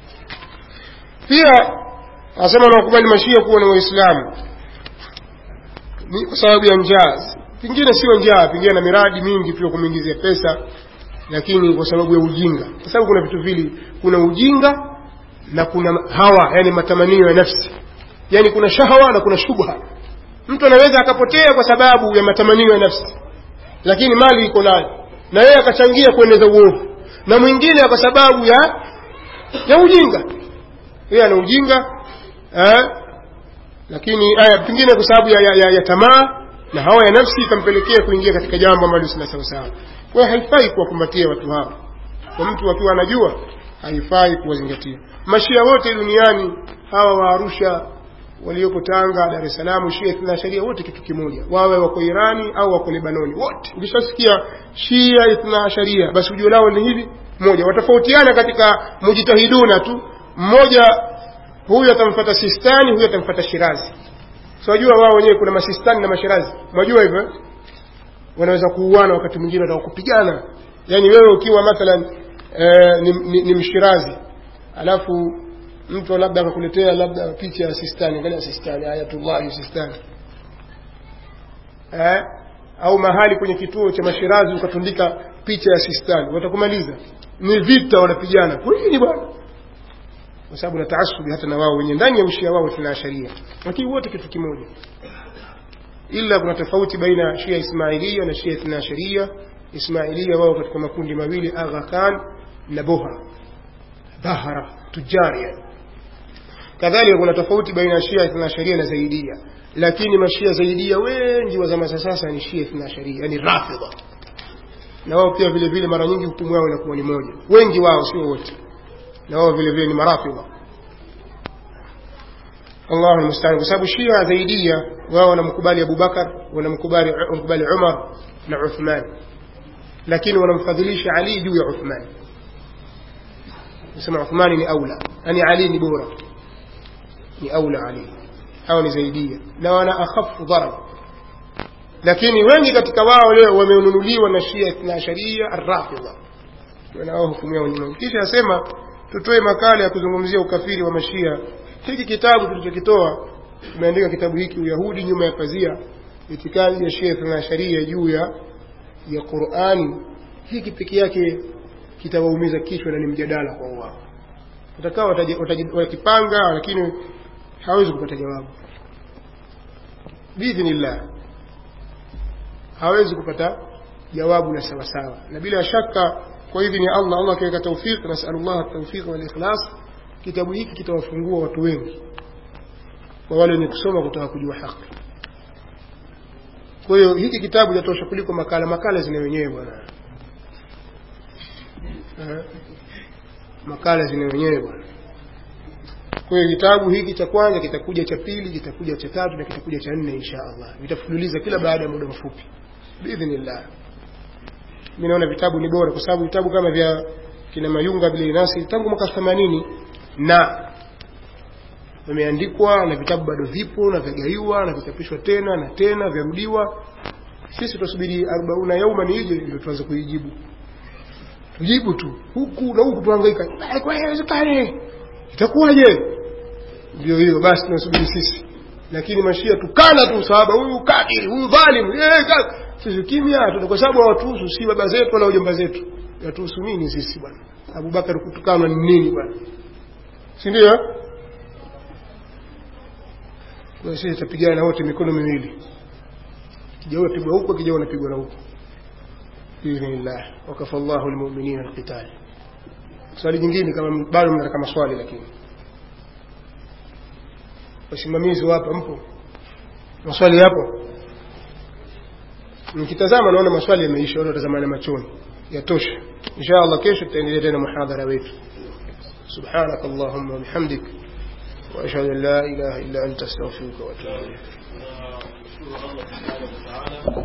pia anasema anawakubali mashia kuwa ni waislamu ni kwa sababu ya njaa pengine sio njaa pengine na miradi mingi tu ya kumwingizia pesa lakini kwa sababu ya ujinga kwa sababu kuna vitu vili kuna ujinga na kuna hawa yani matamanio ya nafsi yani kuna shahawa na kuna shubha mtu anaweza akapotea kwa sababu ya matamanio ya nafsi lakini mali iko nayo na yeye akachangia kueneza uovu na mwingine kwa sababu ya ya ujinga yeye ana ujinga eh, lakini aya pengine kwa sababu ya, ya, ya, ya tamaa na hawa ya nafsi ikampelekea kuingia katika jambo ambalo sina sawasawa kwa hiyo haifai kuwakumbatia watu hao kwa mtu akiwa anajua haifai kuwazingatia mashia wote duniani hawa wa arusha walioko tanga dar es salaam shia ithna sharia wote kitu kimoja wawe wako irani au wako lebanoni wote ukishasikia shia ithna sharia basi ujio lao ni hivi moja watofautiana katika mujitahiduna tu mmoja huyu atamfata sistani huyu atamfata shirazi so wajua wao wenyewe kuna masistani na mashirazi mwajua hivyo wanaweza kuuana wakati mwingine wataka kupigana yaani wewe ukiwa mathalan e, ni, ni, ni mshirazi alafu mtu labda akakuletea labda picha ya sistani angalia sistani ayatullahi sistani eh? au mahali kwenye kituo cha mashirazi ukatundika picha ya sistani watakumaliza ni vita wanapigana kwa nini bwana kwa sababu na taasubi hata na wao wenye ndani ya ushia wao tuna sharia lakini wote kitu kimoja ila kuna tofauti baina ya shia ismailia na shia ithna sharia ismailia wao katika makundi mawili agha khan na bohra bahara tujari yani kadhalika kuna tofauti baina ya shia ithna sharia na zaidia lakini mashia zaidia wengi wa zama za sasa ni shia ithna sharia yani rafidha na wao pia vile vile mara nyingi hukumu yao inakuwa ni moja wengi wao sio wote na wao vile vile ni marafidha Allahu musta'an kwa sababu Shia zaidia wao wanamkubali Abu Bakar wanamkubali wanamkubali Umar na Uthman lakini wanamfadhilisha Ali juu ya Uthman nasema Uthman ni aula yani Ali ni bora ni aula Ali hao ni zaidia na wana akhafu dharab lakini wengi katika wao leo wamenunuliwa na Shia na Sharia ar-Rafidha wanao hukumu yao ni kisha asema tutoe makala ya kuzungumzia ukafiri wa mashia hiki kitabu tulichokitoa tumeandika kitabu hiki uyahudi nyuma ya pazia itikadi ya shia na sharia juu ya ya qurani hiki peke yake kitawaumiza kichwa na ni mjadala kwa wao watakao wakipanga lakini hawezi kupata jawabu biidhnillah hawezi kupata jawabu la sawasawa na bila shaka kwa idhini ya Allah Allah akiweka tawfiq nasalullah tawfiq wal ikhlas kitabu hiki kitawafungua watu wengi kwa wale wenye kusoma kutaka kujua haki kwa hiyo hiki kitabu chatosha kuliko makala makala zina wenyewe bwana makala zina wenyewe bwana kwa hiyo kitabu hiki cha kwanza kitakuja cha pili kitakuja cha tatu na kitakuja cha nne insha Allah vitafululiza kila baada ya muda mfupi biidhnillah mimi naona vitabu ni bora kwa sababu vitabu kama vya kina Mayunga vile nasi tangu mwaka 80 na vimeandikwa na vitabu bado vipo na vyagaiwa na vichapishwa tena na tena vyarudiwa sisi tutasubiri 40 yauma ni ije ndio tuanze kuijibu tujibu tu huku na huku tuhangaika kwa haiwezekani itakuwaje ndio hiyo basi tunasubiri sisi lakini mashia tukana tu sahaba huyu kadiri huyu dhalim eh sisi kimya tu kwa sababu hawatuhusu si baba zetu wala ujomba zetu yatuhusu nini sisi bwana Abubakar kutukana ni nini bwana si ndio kwa sisi tutapigana na wote mikono miwili kijao unapigwa huko kijao unapigwa na huko باذن الله وكفى الله المؤمنين القتال swali jingine kama bado mnataka maswali lakini wasimamizi wapa mpo maswali yapo nikitazama naona maswali yameisha watu watazamana machoni yatosha insha allah kesho tutaendelea tena muhadhara wetu سبحانك اللهم وبحمدك وأشهد أن لا إله إلا أنت أستغفرك وأتوب إليك نشكر الله سبحانه وتعالى